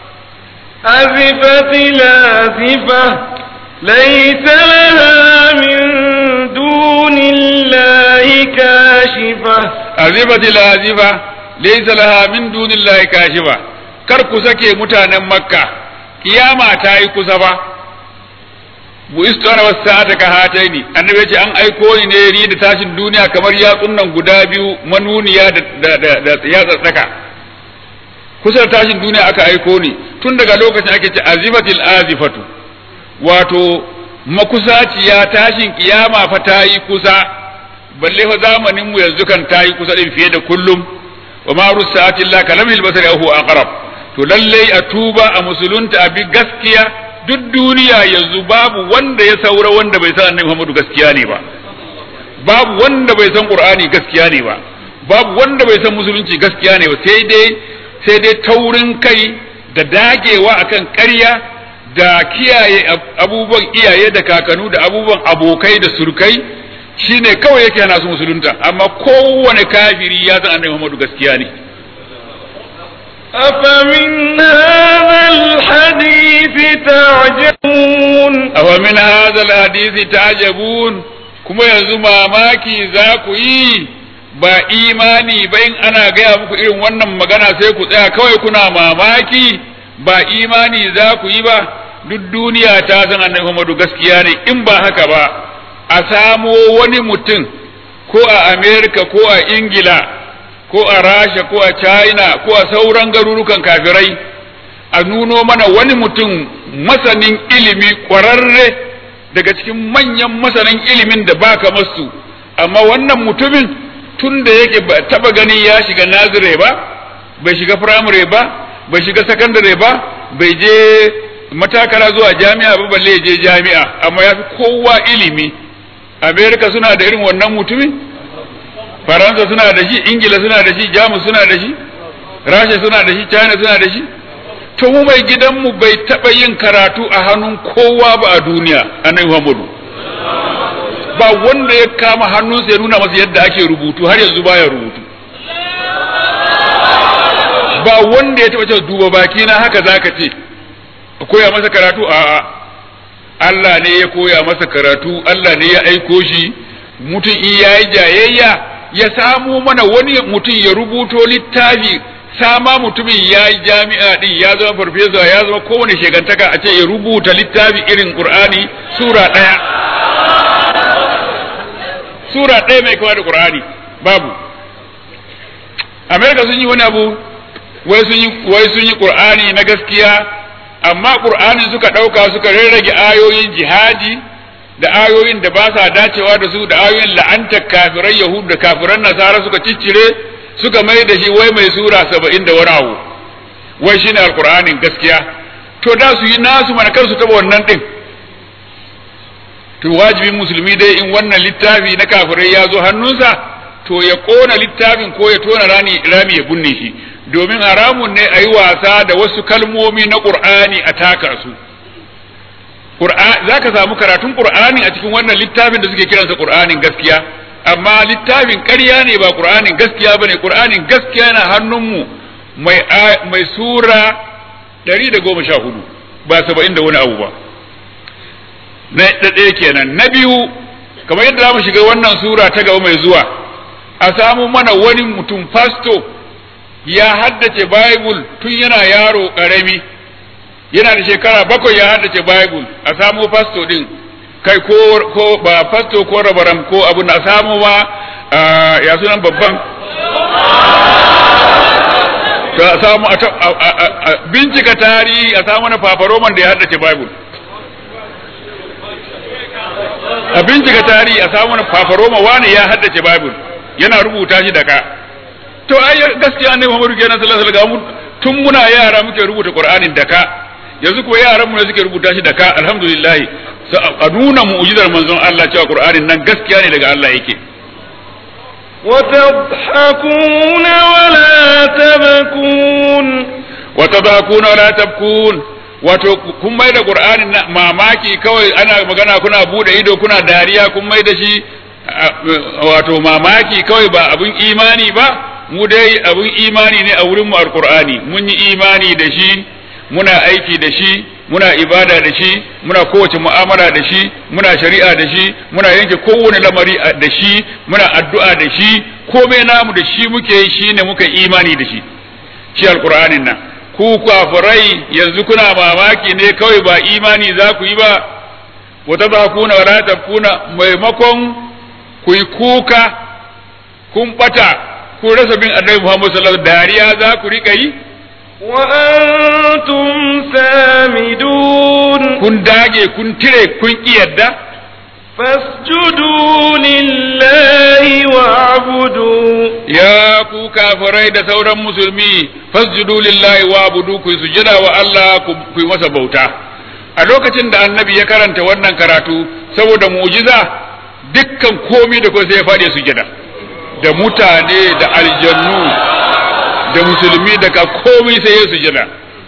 أزفت الآزفة ليس لها من دون الله كاشفة azifatil azifa laysa laha min dunillahi kashifa kar ku sake mutanen makka kiyama ta yi kusa ba bu istana wasa'ata ka hataini annabi ya ce an aiko ni ne ni da tashin duniya kamar yatsun nan guda biyu manuniya da da da yatsa tsaka kusa da tashin duniya aka aiko ni tun daga lokacin ake ce azifatil azifatu wato makusaciya tashin kiyama fa ta yi kusa balle fa zamanin mu yanzu kan ta yi kusa din fiye da kullum wa ma rusati illa kalamil basari ahu aqrab to lalle a tuba a musulunta a bi gaskiya duk duniya yanzu babu wanda ya saura wanda bai san annabi Muhammadu gaskiya ne ba babu wanda bai san Qur'ani gaskiya ne ba babu wanda bai san musulunci gaskiya ne ba sai dai sai dai taurin kai da dagewa akan ƙarya da kiyaye abubuwan iyaye da kakanu da abubuwan abokai da surkai shine kawai yake hana su musulunta amma kowane kafiri ya san annabi Muhammadu gaskiya ne أفمن هذا الحديث تعجبون afa min hadha alhadisi ta'jabun kuma yanzu mamaki za ku yi ba imani ba in ana gaya muku irin wannan magana sai ku tsaya kawai kuna mamaki ba imani za ku yi ba duk duniya ta san annabi Muhammadu gaskiya ne in ba haka ba a samo wani mutum ko a Amerika ko a Ingila ko a Rasha ko a China ko a sauran garurukan kafirai a nuno mana wani mutum masanin ilimi ƙwararre daga cikin manyan masanin ilimin da baka masu amma wannan mutumin tun da yake ba taba gani ya shiga nazire ba bai shiga firamare ba bai shiga sakandare ba bai je matakara zuwa jami'a ba balle ya je jami'a amma ya fi kowa ilimi amerika suna da irin wannan mutumin faransa suna da shi ingila suna da shi jamus suna da shi rasha suna da shi china suna da shi to mu mai gidanmu bai taɓa yin karatu a hannun kowa ba a duniya annabi muhammadu ba wanda ya kama hannunsa ya nuna masa yadda ake rubutu har yanzu baya rubutu ba wanda ya taɓa cewa duba baki na haka zaka ce koya masa karatu a Allah ne ya koya masa karatu Allah ne ya aiko shi mutum in yayi jayayya ya samo mana wani mutum ya rubuto littafi sama mutumin ya yi jami'a din ya zama farfesa ya zama kowane shekantaka a ce ya rubuta littafi irin qur'ani sura ɗaya sura ɗaya mai kama da qur'ani babu amerika sun yi wani abu wai sun yi wai sun yi qur'ani na gaskiya amma qur'ani suka ɗauka suka rarrage ayoyin jihadi da ayoyin da ba sa dacewa da su da ayoyin la'antar kafirai yahudu da kafiran nasara suka ciccire suka mai da shi wai mai sura saba'in da wani abu wai shine alkur'anin gaskiya to da su yi nasu mana kar su taba wannan din to wajibin musulmi dai in wannan littafi na kafirai ya zo hannunsa to ya kona littafin ko ya tona rani rami ya bunne shi domin haramun ne a yi wasa da wasu kalmomi na qur'ani a taka su za ka samu karatun qur'ani a cikin wannan littafin da suke kiransa qur'anin gaskiya amma littafin ƙarya ne ba ƙur'anin gaskiya ba ne ƙur'anin gaskiya na hannunmu mai, mai sura ɗari da goma sha hudu ba saba'in da wani abu ba na ɗaya kenan na biyu kamar yadda za mu shiga wannan sura ta gaba mai zuwa a samu mana wani mutum fasto ya haddace bible tun yana yaro ƙarami yana da shekara bakwai ya haddace bible a samu fasto din kai ko ko ba fasto ko rabaram ko abu na samu ma ya sunan babban a samu a bincika tarihi a samu na fafaroman da ya haddace bible a bincika tarihi a samu na fafaroma wani ya haddace bible yana rubuta shi da ka to ai gaskiya ne Muhammadu kenan sallallahu alaihi wasallam tun muna yara muke rubuta Qur'anin da ka yanzu ko yaran mu ne suke rubuta shi da ka alhamdulillah a nuna mu'jizar manzon Allah cewa Qur'anin nan gaskiya ne daga Allah yake وتضحكون ولا تبكون وتضحكون ولا تبكون wato kun mai da qur'anin mamaki kawai ana magana kuna bude ido kuna dariya kun mai da shi wato mamaki kawai ba abin imani ba mu dai abin imani ne a wurin mu alqur'ani mun yi imani da shi muna aiki da shi muna ibada da shi muna kowace mu'amala da shi muna shari'a da shi muna yanke kowane lamari da shi muna addu'a da shi komai namu da shi muke yi shine muka imani da shi shi alqur'anin nan ku kafirai yanzu kuna mamaki ne kawai ba imani za ku yi ba wata ba kuna wala tafkuna maimakon ku yi kuka kun bata kun rasa bin annabi Muhammad sallallahu alaihi dariya za ku rika yi وأنتم سامدون kun dage kun tire kun ki yadda فاسجدوا لله واعبدوا ya ku kafirai da sauran musulmi fasjudu lillahi wa abudu ku sujada wa Allah ku yi masa bauta a lokacin da annabi ya karanta wannan karatu saboda mu'jiza dukkan komai da kuma sai ya faɗi sujada da mutane da aljannu da musulmi daga komai sai ya sujada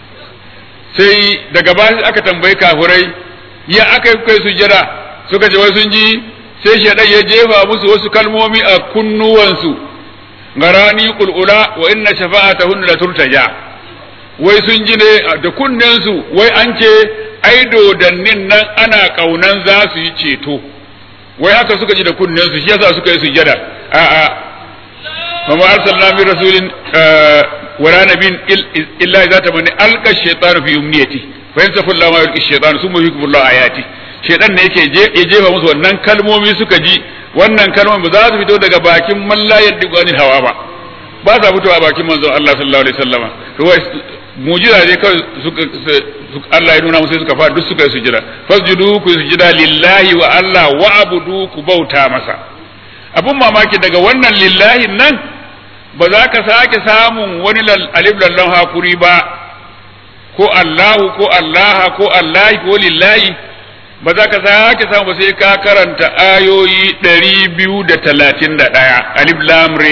sai daga baya aka tambayi kafirai ya aka yi kai sujada suka ce wai sun ji sai shaidan ya jefa musu wasu kalmomi a kunnuwansu garani kulula wa inna shafa'atahun la turtaja wai sun ji ne da kunnensu wai an ce ai dodannin nan ana kaunan za su yi ceto wai haka suka ji da kunnensu shi yasa suka yi sujada a a mama arsalna min rasulin wala nabin illa idza tamani alqa shaytanu fi umniyati fa yansafu Allah ma yulqi shaytanu summa yuhibbu Allah ayati shaytan ne yake ya jefa musu wannan kalmomi suka ji wannan kalmomi ba za su fito daga bakin man la yaddiqu anil hawa ba ba sa fitowa a bakin manzon Allah sallallahu alaihi wasallama to wai mujiza ne kawai suka Allah ya nuna musu suka fara duk suka yi sujada fasjudu ku sujada lillahi wa Allah wa abudu ku bauta masa abun mamaki daga wannan lillahi nan ba za ka sake samun wani alif lallan hakuri ba ko Allahu ko Allaha ko Allahi ko lillahi ba za ka sake samu ba sai ka karanta ayoyi ɗari biyu da talatin da ɗaya alif lamre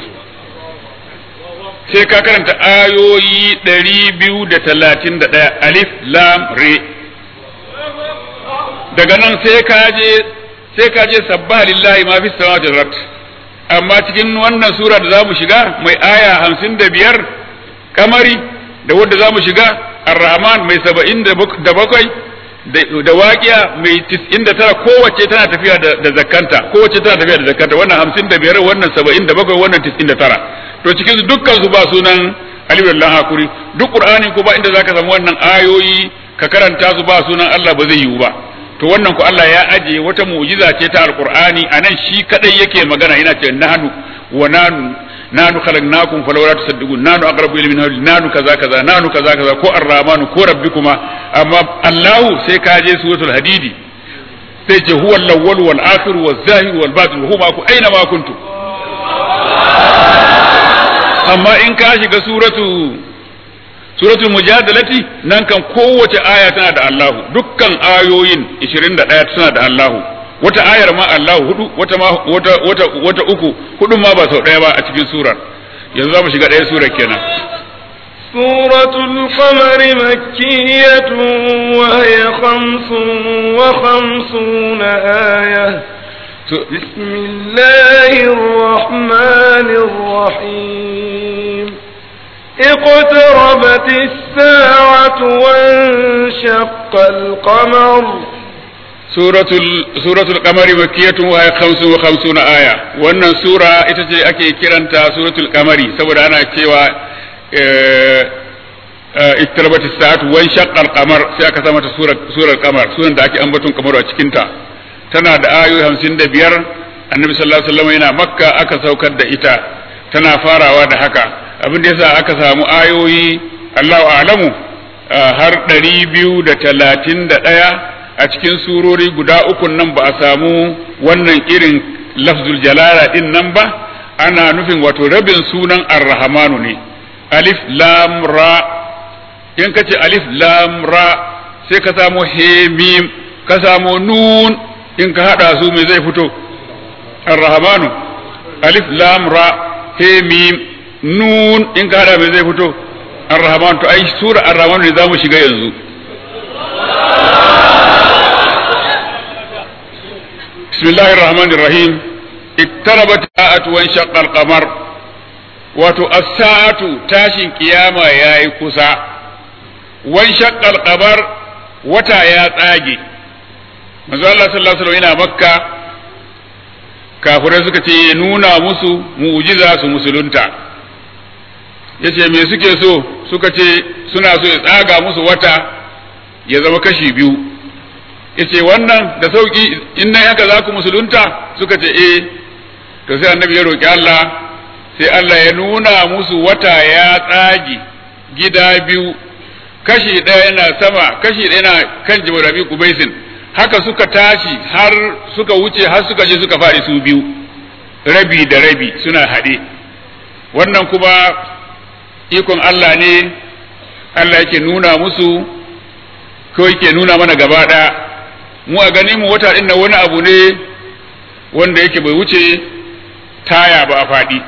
sai ka karanta ayoyi ɗari biyu da talatin da ɗaya alif lamre daga nan sai ka je sai ka je sabbaha lillahi ma fi samawati wal ard amma cikin wannan sura da zamu shiga mai aya hamsin da biyar kamari da wanda zamu shiga ar-rahman mai saba'in da bakwai da waƙiya mai tis'in da tara kowace tana tafiya da zakanta kowace tana tafiya da zakanta wannan hamsin da biyar wannan saba'in da bakwai wannan tis'in da tara to cikin su dukkan su ba sunan alibullah hakuri duk qur'ani ko ba inda zaka samu wannan ayoyi ka karanta su ba sunan Allah ba zai yiwu ba to wannan ku Allah ya aje wata mu'jiza ce ta alqur'ani anan shi kadai yake magana yana ce nahnu wa nanu nanu khalaqnakum falawla tusaddiqun nanu aqrabu ilayhi min hawli nanu kaza kaza nanu kaza kaza ko ar-rahmanu ko rabbikuma amma Allah sai ka je suratul hadidi sai ce huwa al-awwal wal akhir wal zahir wal batin huwa ku aina ma kuntum amma in ka shiga suratu suratul mujadalati nan kan kowace aya tana da Allah dukkan ayoyin 21 suna da Allah wata ayar ma Allah hudu wata ma wata wata wata uku hudu ma ba sau daya ba a cikin surar yanzu za mu shiga ɗaya surar kenan سورة القمر مكية وهي خمس وخمسون آية بسم الله الرحمن الرحيم اقترب اقتربت الساعة وانشق القمر suratul suratul qamari makkiyatun wa hiya khamsun wa khamsuna aya wannan sura ita ce ake kiranta suratul qamari saboda ana cewa iktarabat as-sa'atu wa shaqqa al-qamar sai aka sa mata surar surar qamar sunan da ake ambaton kamaru a cikin ta tana da ayoyi 55 annabi sallallahu alaihi wasallam yana makka aka saukar da ita tana farawa da haka abin da yasa aka samu ayoyi Allahu a'lamu har 231 a cikin surori guda uku nan ba a samu wannan irin lafzul jalala din nan ba ana nufin wato rabin sunan ar-rahmanu ne alif lam ra in ka ce alif lam ra sai ka samu he mim ka samu nun in ka hada su me zai fito ar-rahmanu alif lam ra he mim nun in ka hada me zai fito ar-rahmanu to ai sura ar-rahmanu ne zamu shiga yanzu بسم الله الرحمن الرحيم اقتربت الساعة وانشق القمر wato as-sa'atu tashin kiyama yayi kusa wan shaqqal qamar wata ya tsage manzo Allah sallallahu alaihi wasallam yana makka kafirai suka ce nuna musu mu'jiza su musulunta yace me suke so suka ce suna so ya tsaga musu wata ya zama kashi biyu yace wannan da sauki in nan haka za ku musulunta suka ce eh to sai annabi ya roki Allah sai Allah ya nuna musu wata ya tsage gida biyu kashi ɗaya yana sama kashi ɗaya yana kan jibarabi kubaisin haka suka tashi har suka wuce har suka je suka faɗi su biyu rabi da rabi suna haɗe wannan kuma ikon Allah ne Allah yake nuna musu ko yake nuna mana gaba ɗaya mu a ganin mu wata ɗin wani abu ne wanda yake bai wuce taya ba a faɗi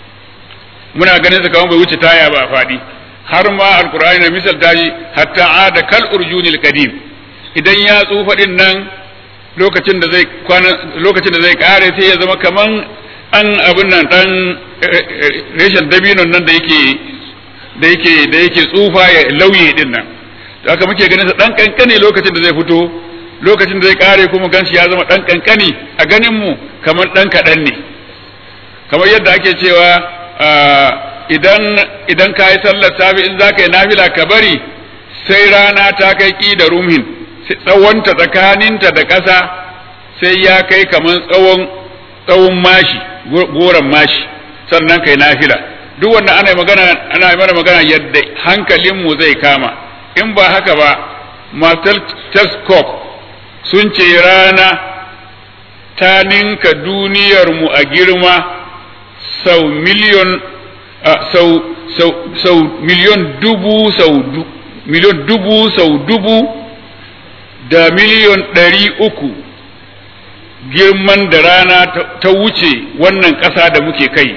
muna ganin sa kamar bai wuce taya ba a faɗi har ma alkur'ani na misal tashi hatta ada kal urjunil qadim idan ya tsufa din nan lokacin da zai kwana lokacin da zai kare sai ya zama kaman an abin nan dan reshen dabinon nan da yake da yake da yake tsufa ya lauye din nan to haka muke ganin sa dan kankane lokacin da zai fito lokacin da zai kare kuma ganshi ya zama dan kankani a ganin mu kamar dan kadan ne kamar yadda ake cewa idan idan ka yi sallar safi in za ka yi nafila ka bari sai rana ta kai ki da rumhin tsawonta tsakaninta da ƙasa sai ya kai kamar tsawon tsawon mashi goron mashi sannan kai nafila duk wanda ana magana ana mana magana yadda hankalinmu zai kama in ba haka ba matar telescope sun ce rana ta ninka duniyarmu a girma sau miliyon sau sau sau miliyon dubu sau du, miliyon dubu sau dubu da miliyon ɗari uku girman da rana ta wuce wannan ƙasa da muke kai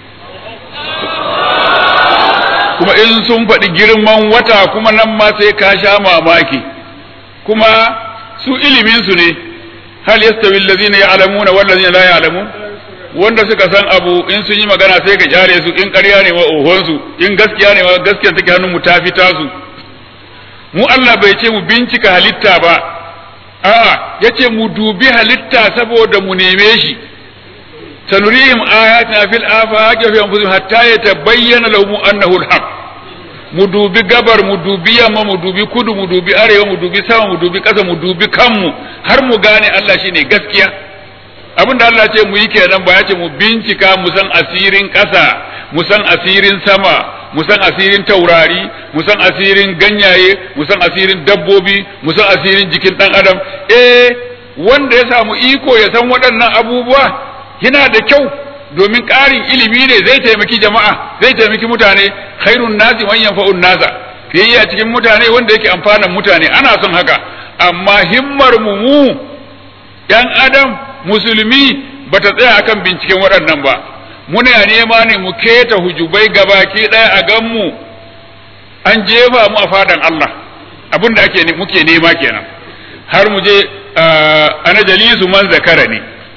kuma in sun faɗi girman wata kuma nan ma sai ka sha mamaki kuma su iliminsu ne hal yastawi allazina ya'lamuna wal ladzina la ya'lamun wanda suka san abu in sun yi magana sai ka kyale su in ƙarya ne wa ohonsu in gaskiya ne wa gaskiya take hannun mu ta fita su mu Allah bai ce mu bincika halitta ba a'a yace mu dubi halitta saboda mu neme shi sanurihim ayatina fil afaqi fi anfusihim hatta yatabayyana lahum annahu alhaq mu dubi gabar mu dubi yamma mu dubi kudu mu dubi arewa mu dubi sama mu dubi ƙasa mu dubi kanmu har mu gane Allah shine gaskiya abin da Allah ce mu yi kenan ba ya ce mu bincika mu san asirin ƙasa mu san asirin sama mu san asirin taurari mu san asirin ganyaye mu san asirin dabbobi mu san asirin jikin ɗan adam eh wanda ya samu iko ya san waɗannan abubuwa yana da kyau domin ƙarin ilimi ne zai taimaki jama'a zai taimaki mutane khairun nasi man yanfa'un nasa fiye a cikin mutane wanda yake amfanan mutane ana son haka amma himmar mu mu yan adam musulmi bata tsaya akan binciken waɗannan ba muna nema ne mu keta hujubai gabaki ɗaya a gan mu an jefa mu a fadan Allah abin da ake muke nema kenan har mu je ana jalisu man zakara ne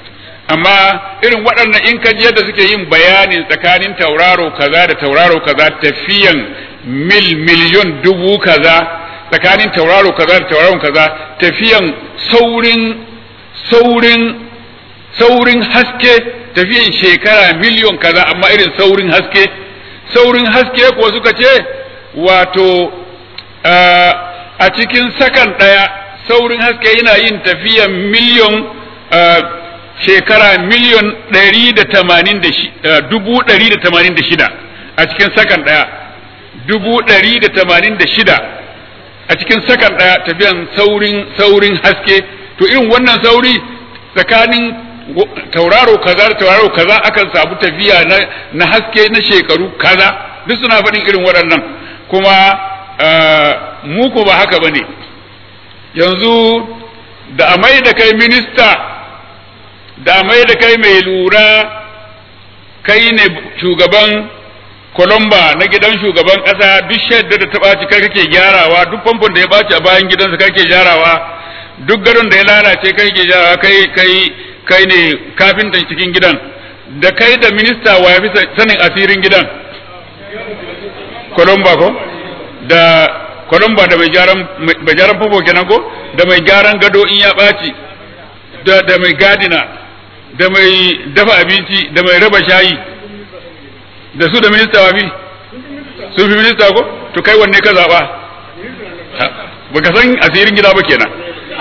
amma irin waɗannan in ka ji yadda suke yin bayanin tsakanin tauraro kaza da tauraro kaza tafiyan mil miliyon dubu kaza tsakanin tauraro kaza da tauraro kaza tafiyan saurin saurin saurin haske tafiyan shekara miliyon kaza amma irin saurin haske saurin haske kuwa suka ce wato a cikin sakan ɗaya saurin haske yana yin tafiyan miliyon shekara miliyon ɗari da tamanin da dubu ɗari da tamanin da shida a cikin sakan ɗaya dubu ɗari da tamanin da shida a cikin sakan ɗaya tafiyan saurin saurin haske to irin wannan sauri tsakanin tauraro kaza da tauraro kaza akan samu tafiya na, na haske na shekaru kaza duk suna faɗin irin waɗannan kuma mu ko ba haka ba ne yanzu da a mai da kai minista da mai da kai mai lura kai ne shugaban Colomba na gidan shugaban ƙasa duk shadda da ta ɓaci kai kake gyarawa duk famfon da ya ɓaci a bayan gidansa kai ke gyarawa duk gadon da ya lalace kai ke gyarawa kai kai kai ne kafintan cikin gidan da kai da minista wa ya fi sanin asirin gidan Colomba ko da Colomba da mai gyaran mai gyaran famfo kenan ko da mai gyaran gado in ya ɓaci da da mai gadina da mai dafa abinci da mai raba shayi da su da minista wa fi sun fi minista ko to kai wanne ka zaba baka san asirin gida ba kenan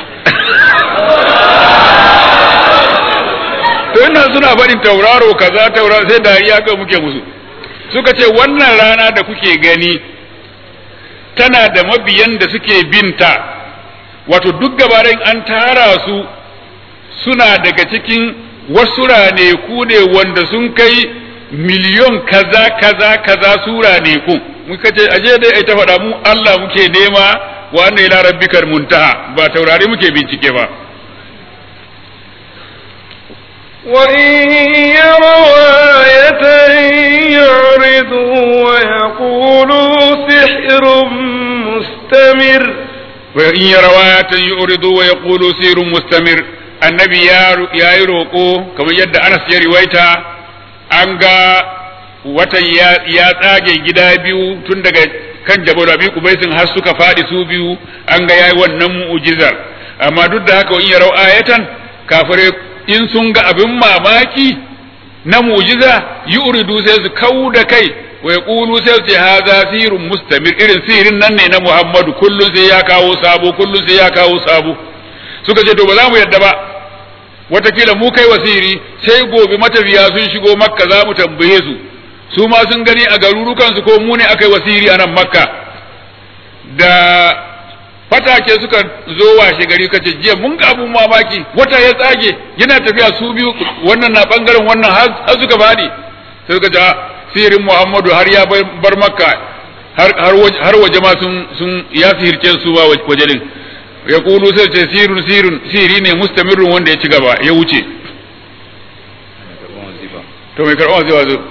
to ina suna faɗin tauraro kaza tauraro sai dariya kai muke musu suka ce wannan rana da kuke gani tana da mabiyan da suke binta wato duk gabarin an tara su suna daga cikin wasu raneku ne wanda sun kai miliyon kaza kaza kaza sura ne ku muka ce aje dai ai ta faɗa mu Allah muke nema wa anna ila rabbikal muntaha ba taurari muke bincike ba وإن يروا آية يعرضوا ويقولوا سحر مستمر وإن يروا آية يعرضوا ويقولوا سحر مستمر النبي يا يروقو كما يد أنس يا روايته an ga watan ya tsage gida biyu tun daga kan jabal abi kubaisin har suka faɗi su biyu an ga yayi wannan mu'jizar amma duk da haka in yarau ayatan kafire in sun ga abin mamaki na mu'jiza yuridu sai su kau da kai wa yaqulu sai su ce haza sirrun mustamir irin sirin nan ne na Muhammadu kullun sai ya kawo sabo kullun sai ya kawo sabo suka ce to ba za mu yadda ba watakila mu kai wasiri sai gobe matafiya sun shigo makka za mu tambaye su su ma sun gani a garurukansu ko mu ne aka yi wasiri a nan makka da fatake suka zo washe gari ka ce jiya mun ga abun mamaki wata ya tsage yana tafiya su biyu wannan na bangaren wannan har suka faɗi sai suka ce sihirin muhammadu har ya bar makka har waje ma sun ya sihirce su ba waje din ya kulu sai ce sirun sirun siri ne mustamirun wanda ya ci gaba ya wuce to mai karɓar wazifa zo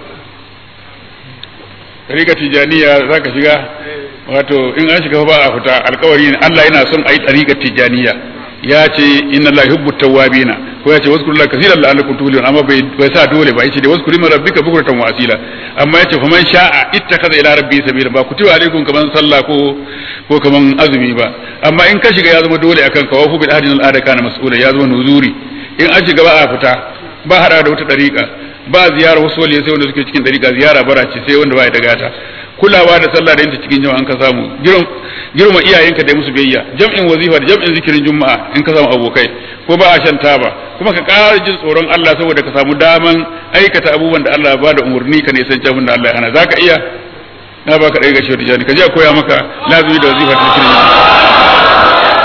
rika tijaniya za ka shiga wato in an shiga ba a fita alkawari ne Allah yana son a yi ɗariƙar tijaniya ya ce inna Allah yuhibbu tawwabina ko ya ce wasu kullum kasiran la'allakum tuflihun amma bai bai sa dole ba yace da wasu kullum rabbika bukratan wa asila amma yace faman sha'a ittakaza ila rabbi sabila ba kutiba alaikum kaman sallah ko ko kaman azumi ba amma in ka shiga ya zama dole akan ka wafu bil ahdi al ada kana mas'ula ya zama nuzuri in an shiga ba a fita ba hada da wata dariƙa ba ziyara wasu waliyai sai wanda suke cikin dariƙa ziyara bara ce sai wanda ba ya daga ta kulawa da sallah da yanta cikin jama'an ka samu girma iyayenka da musu biyayya jam'in wazifa da jam'in zikirin juma'a in ka samu abokai ko ba a shan taba kuma ka ƙara jin tsoron Allah saboda ka samu daman aikata abubuwan da Allah ba da umarni ka nisan abin da Allah ya hana zaka iya na baka ɗaya ga shi wata ka je a koya maka lazumi da wazifa da zikirin juma'a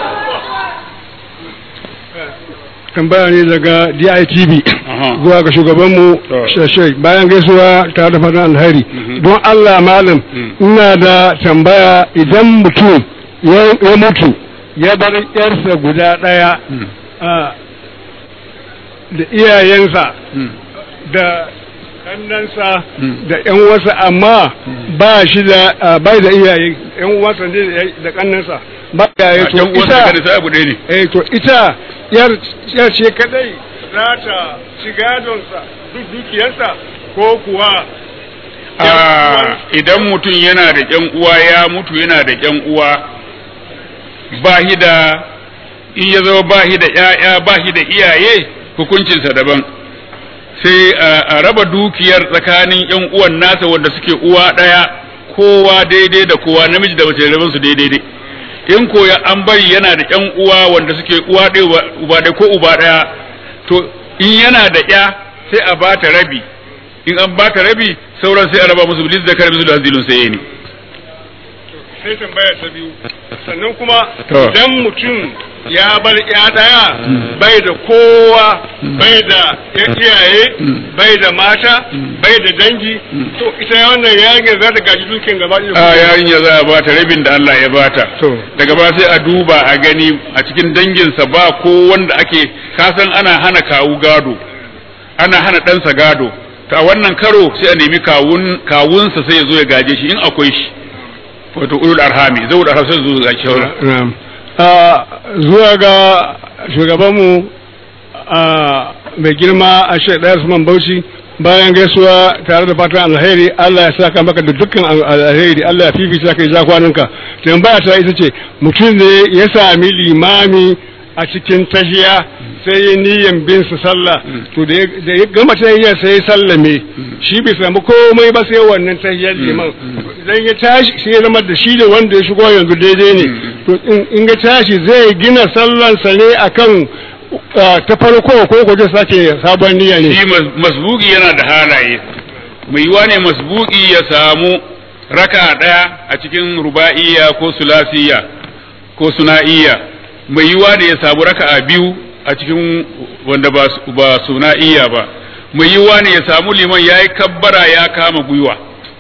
tambaya ne daga DITV zuwa ga shugabanmu shashai bayan gaisuwa tare da fatan alheri don Allah malam ina da tambaya idan mutum ya mutu ya bar yarsa guda ɗaya da iyayensa da kannansa da yan wasa amma ba shi da bai da iyaye yan wasa ne da kannansa ba iyaye to ita abu ɗaya ne eh to ita yar yar ce kadai za ta ci gadonsa duk dukiyarsa ko kuwa Ah, idan mutum yana da ƴan uwa ya mutu yana da ƴan uwa ba shi da in ya zama ba shi da ƴaƴa ba shi da iyaye hukuncinsa daban sai a- a raba dukiyar tsakanin ƴan uwan nasa wanda suke uwa ɗaya kowa daidai da kowa namiji da mace rabin su daidai dai in ko ya an bari yana da ƴan uwa wanda suke uwa ɗaya uba- uba ɗaya ko uba ɗaya to in yana da ƴa sai a bata rabi in an bata rabi sauran sai a raba musu bilis da kare musu da hazilun sai ne sai tambaya ta biyu sannan kuma To. idan mutum ya bar ya daya bai da kowa bai da ya iyaye bai da mata bai da dangi to ita wannan yarinyar za ta gaji dukiyar gaba ɗaya a yarinya za a bata rabin da Allah ya bata To. daga ba sai a duba a gani a cikin danginsa ba ko wanda ake kasan ana hana kawu gado ana hana ɗansa gado to a wannan karo sai a nemi kawun kawunsa sai ya zo ya gaje shi in akwai shi wato ulul arhami zai ulul arhami sai zo ga shawara Na'am. Ah, zuwa ga shugabanmu ah, mai girma a shaidar Usman Bauchi bayan gaisuwa tare da fatan alheri Allah ya saka maka da dukkan al- alheri Allah ya fifita kai ja kwananka tambaya ta ita ce mutum ne ya sami limami a cikin tahiya sai ya niyan bin su sallah to da ya da ya gama tahiyar sai ya sallame shi bai samu komai ba sai wannan tahiyar liman idan ya tashi sai ya zama da shi da wanda ya shigo yanzu daidai ne to in- in ya tashi zai gina sallansa ne akan ah, ta farko ko ko zai sake sabon niyya ne shi mas- masbuki yana da halaye mai yiwa ne masbuki ya samu raka ɗaya a cikin ruba'iyya ko sulasiya ko suna'iyya mai yiwa ne ya samu raka biyu a cikin wanda ba su- ba suna'iyya ba mai yiwa ne ya samu liman ya yi kabbara ya kama gwiwa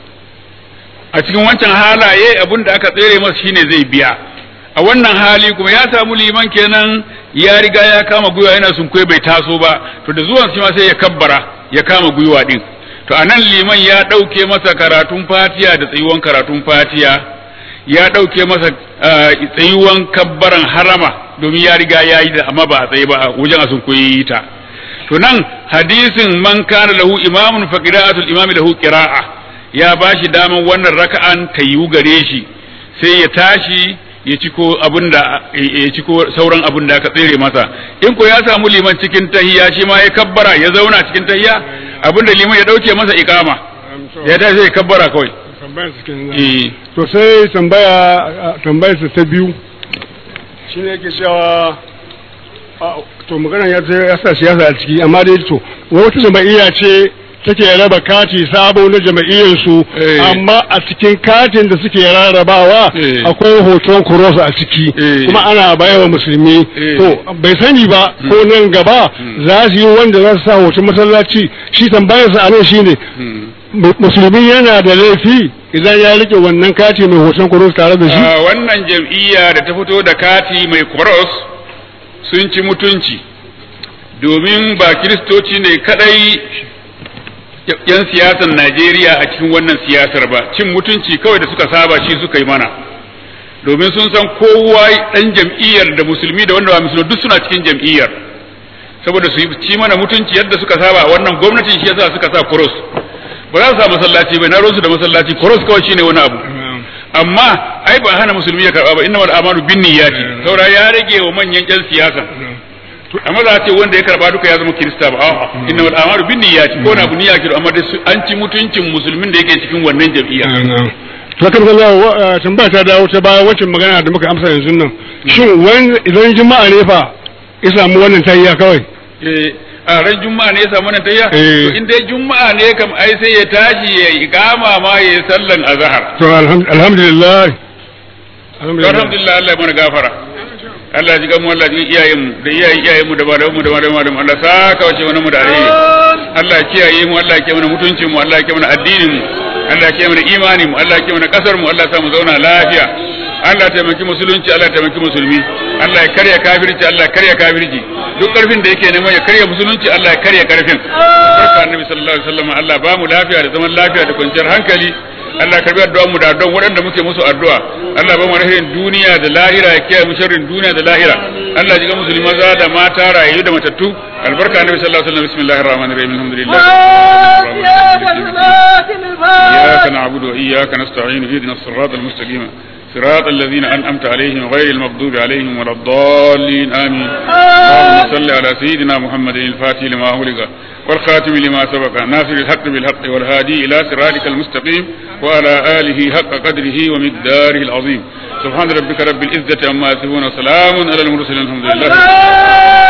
a cikin wancan halaye abin da aka tsere masa shine zai biya a wannan hali kuma ya samu liman kenan ya riga ya kama gwiwa yana sunkuye bai taso ba to da zuwan shi ma sai ya kabbara ya kama gwiwa din to anan liman ya ɗauke masa karatun fatiya da tsayuwan karatun fatiya ya ɗauke masa ah, tsayuwan kabbaran harama domin ya riga ya yi da amma ba a tsaye ba a wajen a sunkuye yi ta to nan hadisin man kana lahu imamun fa qira'atul imami lahu qira'a ya bashi daman wannan raka'an ta yiwu gare shi sai ya tashi ya ciko abinda ya ciko sauran abin da aka tsere masa in ko ya samu liman cikin tahiyya shi ma ya kabbara ya zauna cikin tahiyya abinda liman ya dauke masa iqama ya tashi sai ya kabbara kawai eh to sai tambaya tambayar ta biyu shine yake cewa a, to magana ya ce ya sa siyasa a ciki amma dai to wata jama'iyya ce take raba kati sabo na jama'iyyar su Eh. amma a cikin katin da suke rarrabawa Eh. akwai hoton cross a ciki Eh. kuma ana baiwa musulmi Eh. to bai sani ba ko nan gaba za su yi wanda za su sa hoton masallaci shi tambayarsa a nan shine mu- musulmi yana da laifi idan ya rike wannan kati mai hoton cross tare da shi Ah, wannan jam'iyya da ta fito da kati mai cross sun ci mutunci domin ba kiristoci ne kadai yan siyasar Najeriya a cikin wannan siyasar ba cin mutunci kawai da suka saba shi suka yi mana domin sun san kowa dan jam'iyyar da musulmi da wanda ba musulmi duk suna cikin jam'iyyar saboda su yi ci mana mutunci yadda suka saba a wannan gwamnatin shi yasa suka sa cross ba za su sa masallaci bai na rusu da masallaci cross kawai shine wani abu amma ai ba hana musulmi ya karba ba inna wal amanu bin niyyati saura ya rage wa manyan yan siyasa amma za a ce wanda ya karba duka ya zama kirista ba a'a inna wal amanu bin niyyati ko na bu niyya kiro amma dai su- an ci mutuncin musulmin da yake cikin wannan jam'iyya to kan ga tambaya ta dawo ta baya wacce magana da muka amsa yanzu nan shin wani idan juma'a ne fa ya samu wannan tayya kawai eh a ran juma'a ne ya samu nan tayya Eh. to in dai juma'a ne kam ai sai ya tashi ya iqama ma ya yi sallan azhar to alham- alhamdulillah alhamdulillah alhamdulillah Allah ya mana gafara Allah ya ji gamu Allah ya ji iyayen mu da iyayen iyayen mu da malaman mu da malaman mu Allah saka wace wani mu da alheri Allah ya kiyaye mu Allah ya kiyaye mana mutuncin mu Allah ya kiyaye mana addinin mu Allah ya kiyaye mana imani mu Allah ya kiyaye mana kasar mu Allah ya sa mu zauna lafiya Allah ya taimaki musulunci Allah ya taimaki musulmi Allah ya karya kafirci Allah ya karya kafirci duk karfin da yake neman ya karya musulunci Allah ya karya karfin barka annabi sallallahu alaihi wasallam Allah ba mu lafiya da zaman lafiya da kwanciyar hankali Allah karbi addu'ar mu da addu'ar waɗanda muke musu addu'a Allah ba mu rahirin duniya da lahira ya kiyaye mu sharrin duniya da lahira Allah ji ga musulmi maza da mata rayu da matattu albarka annabi sallallahu alaihi wasallam bismillahir rahmanir rahim alhamdulillah إياك نعبد وإياك نستعين اهدنا الصراط المستقيم صراط الذين أنعمت عليهم غير المغضوب عليهم ولا الضالين آمين اللهم صل على سيدنا محمد الفاتح لما أغلق والخاتم لما سبق ناصر الحق بالحق والهادي إلى صراطك المستقيم وعلى آله حق قدره ومقداره العظيم سبحان ربك رب العزة عما يصفون وسلام على المرسلين الحمد لله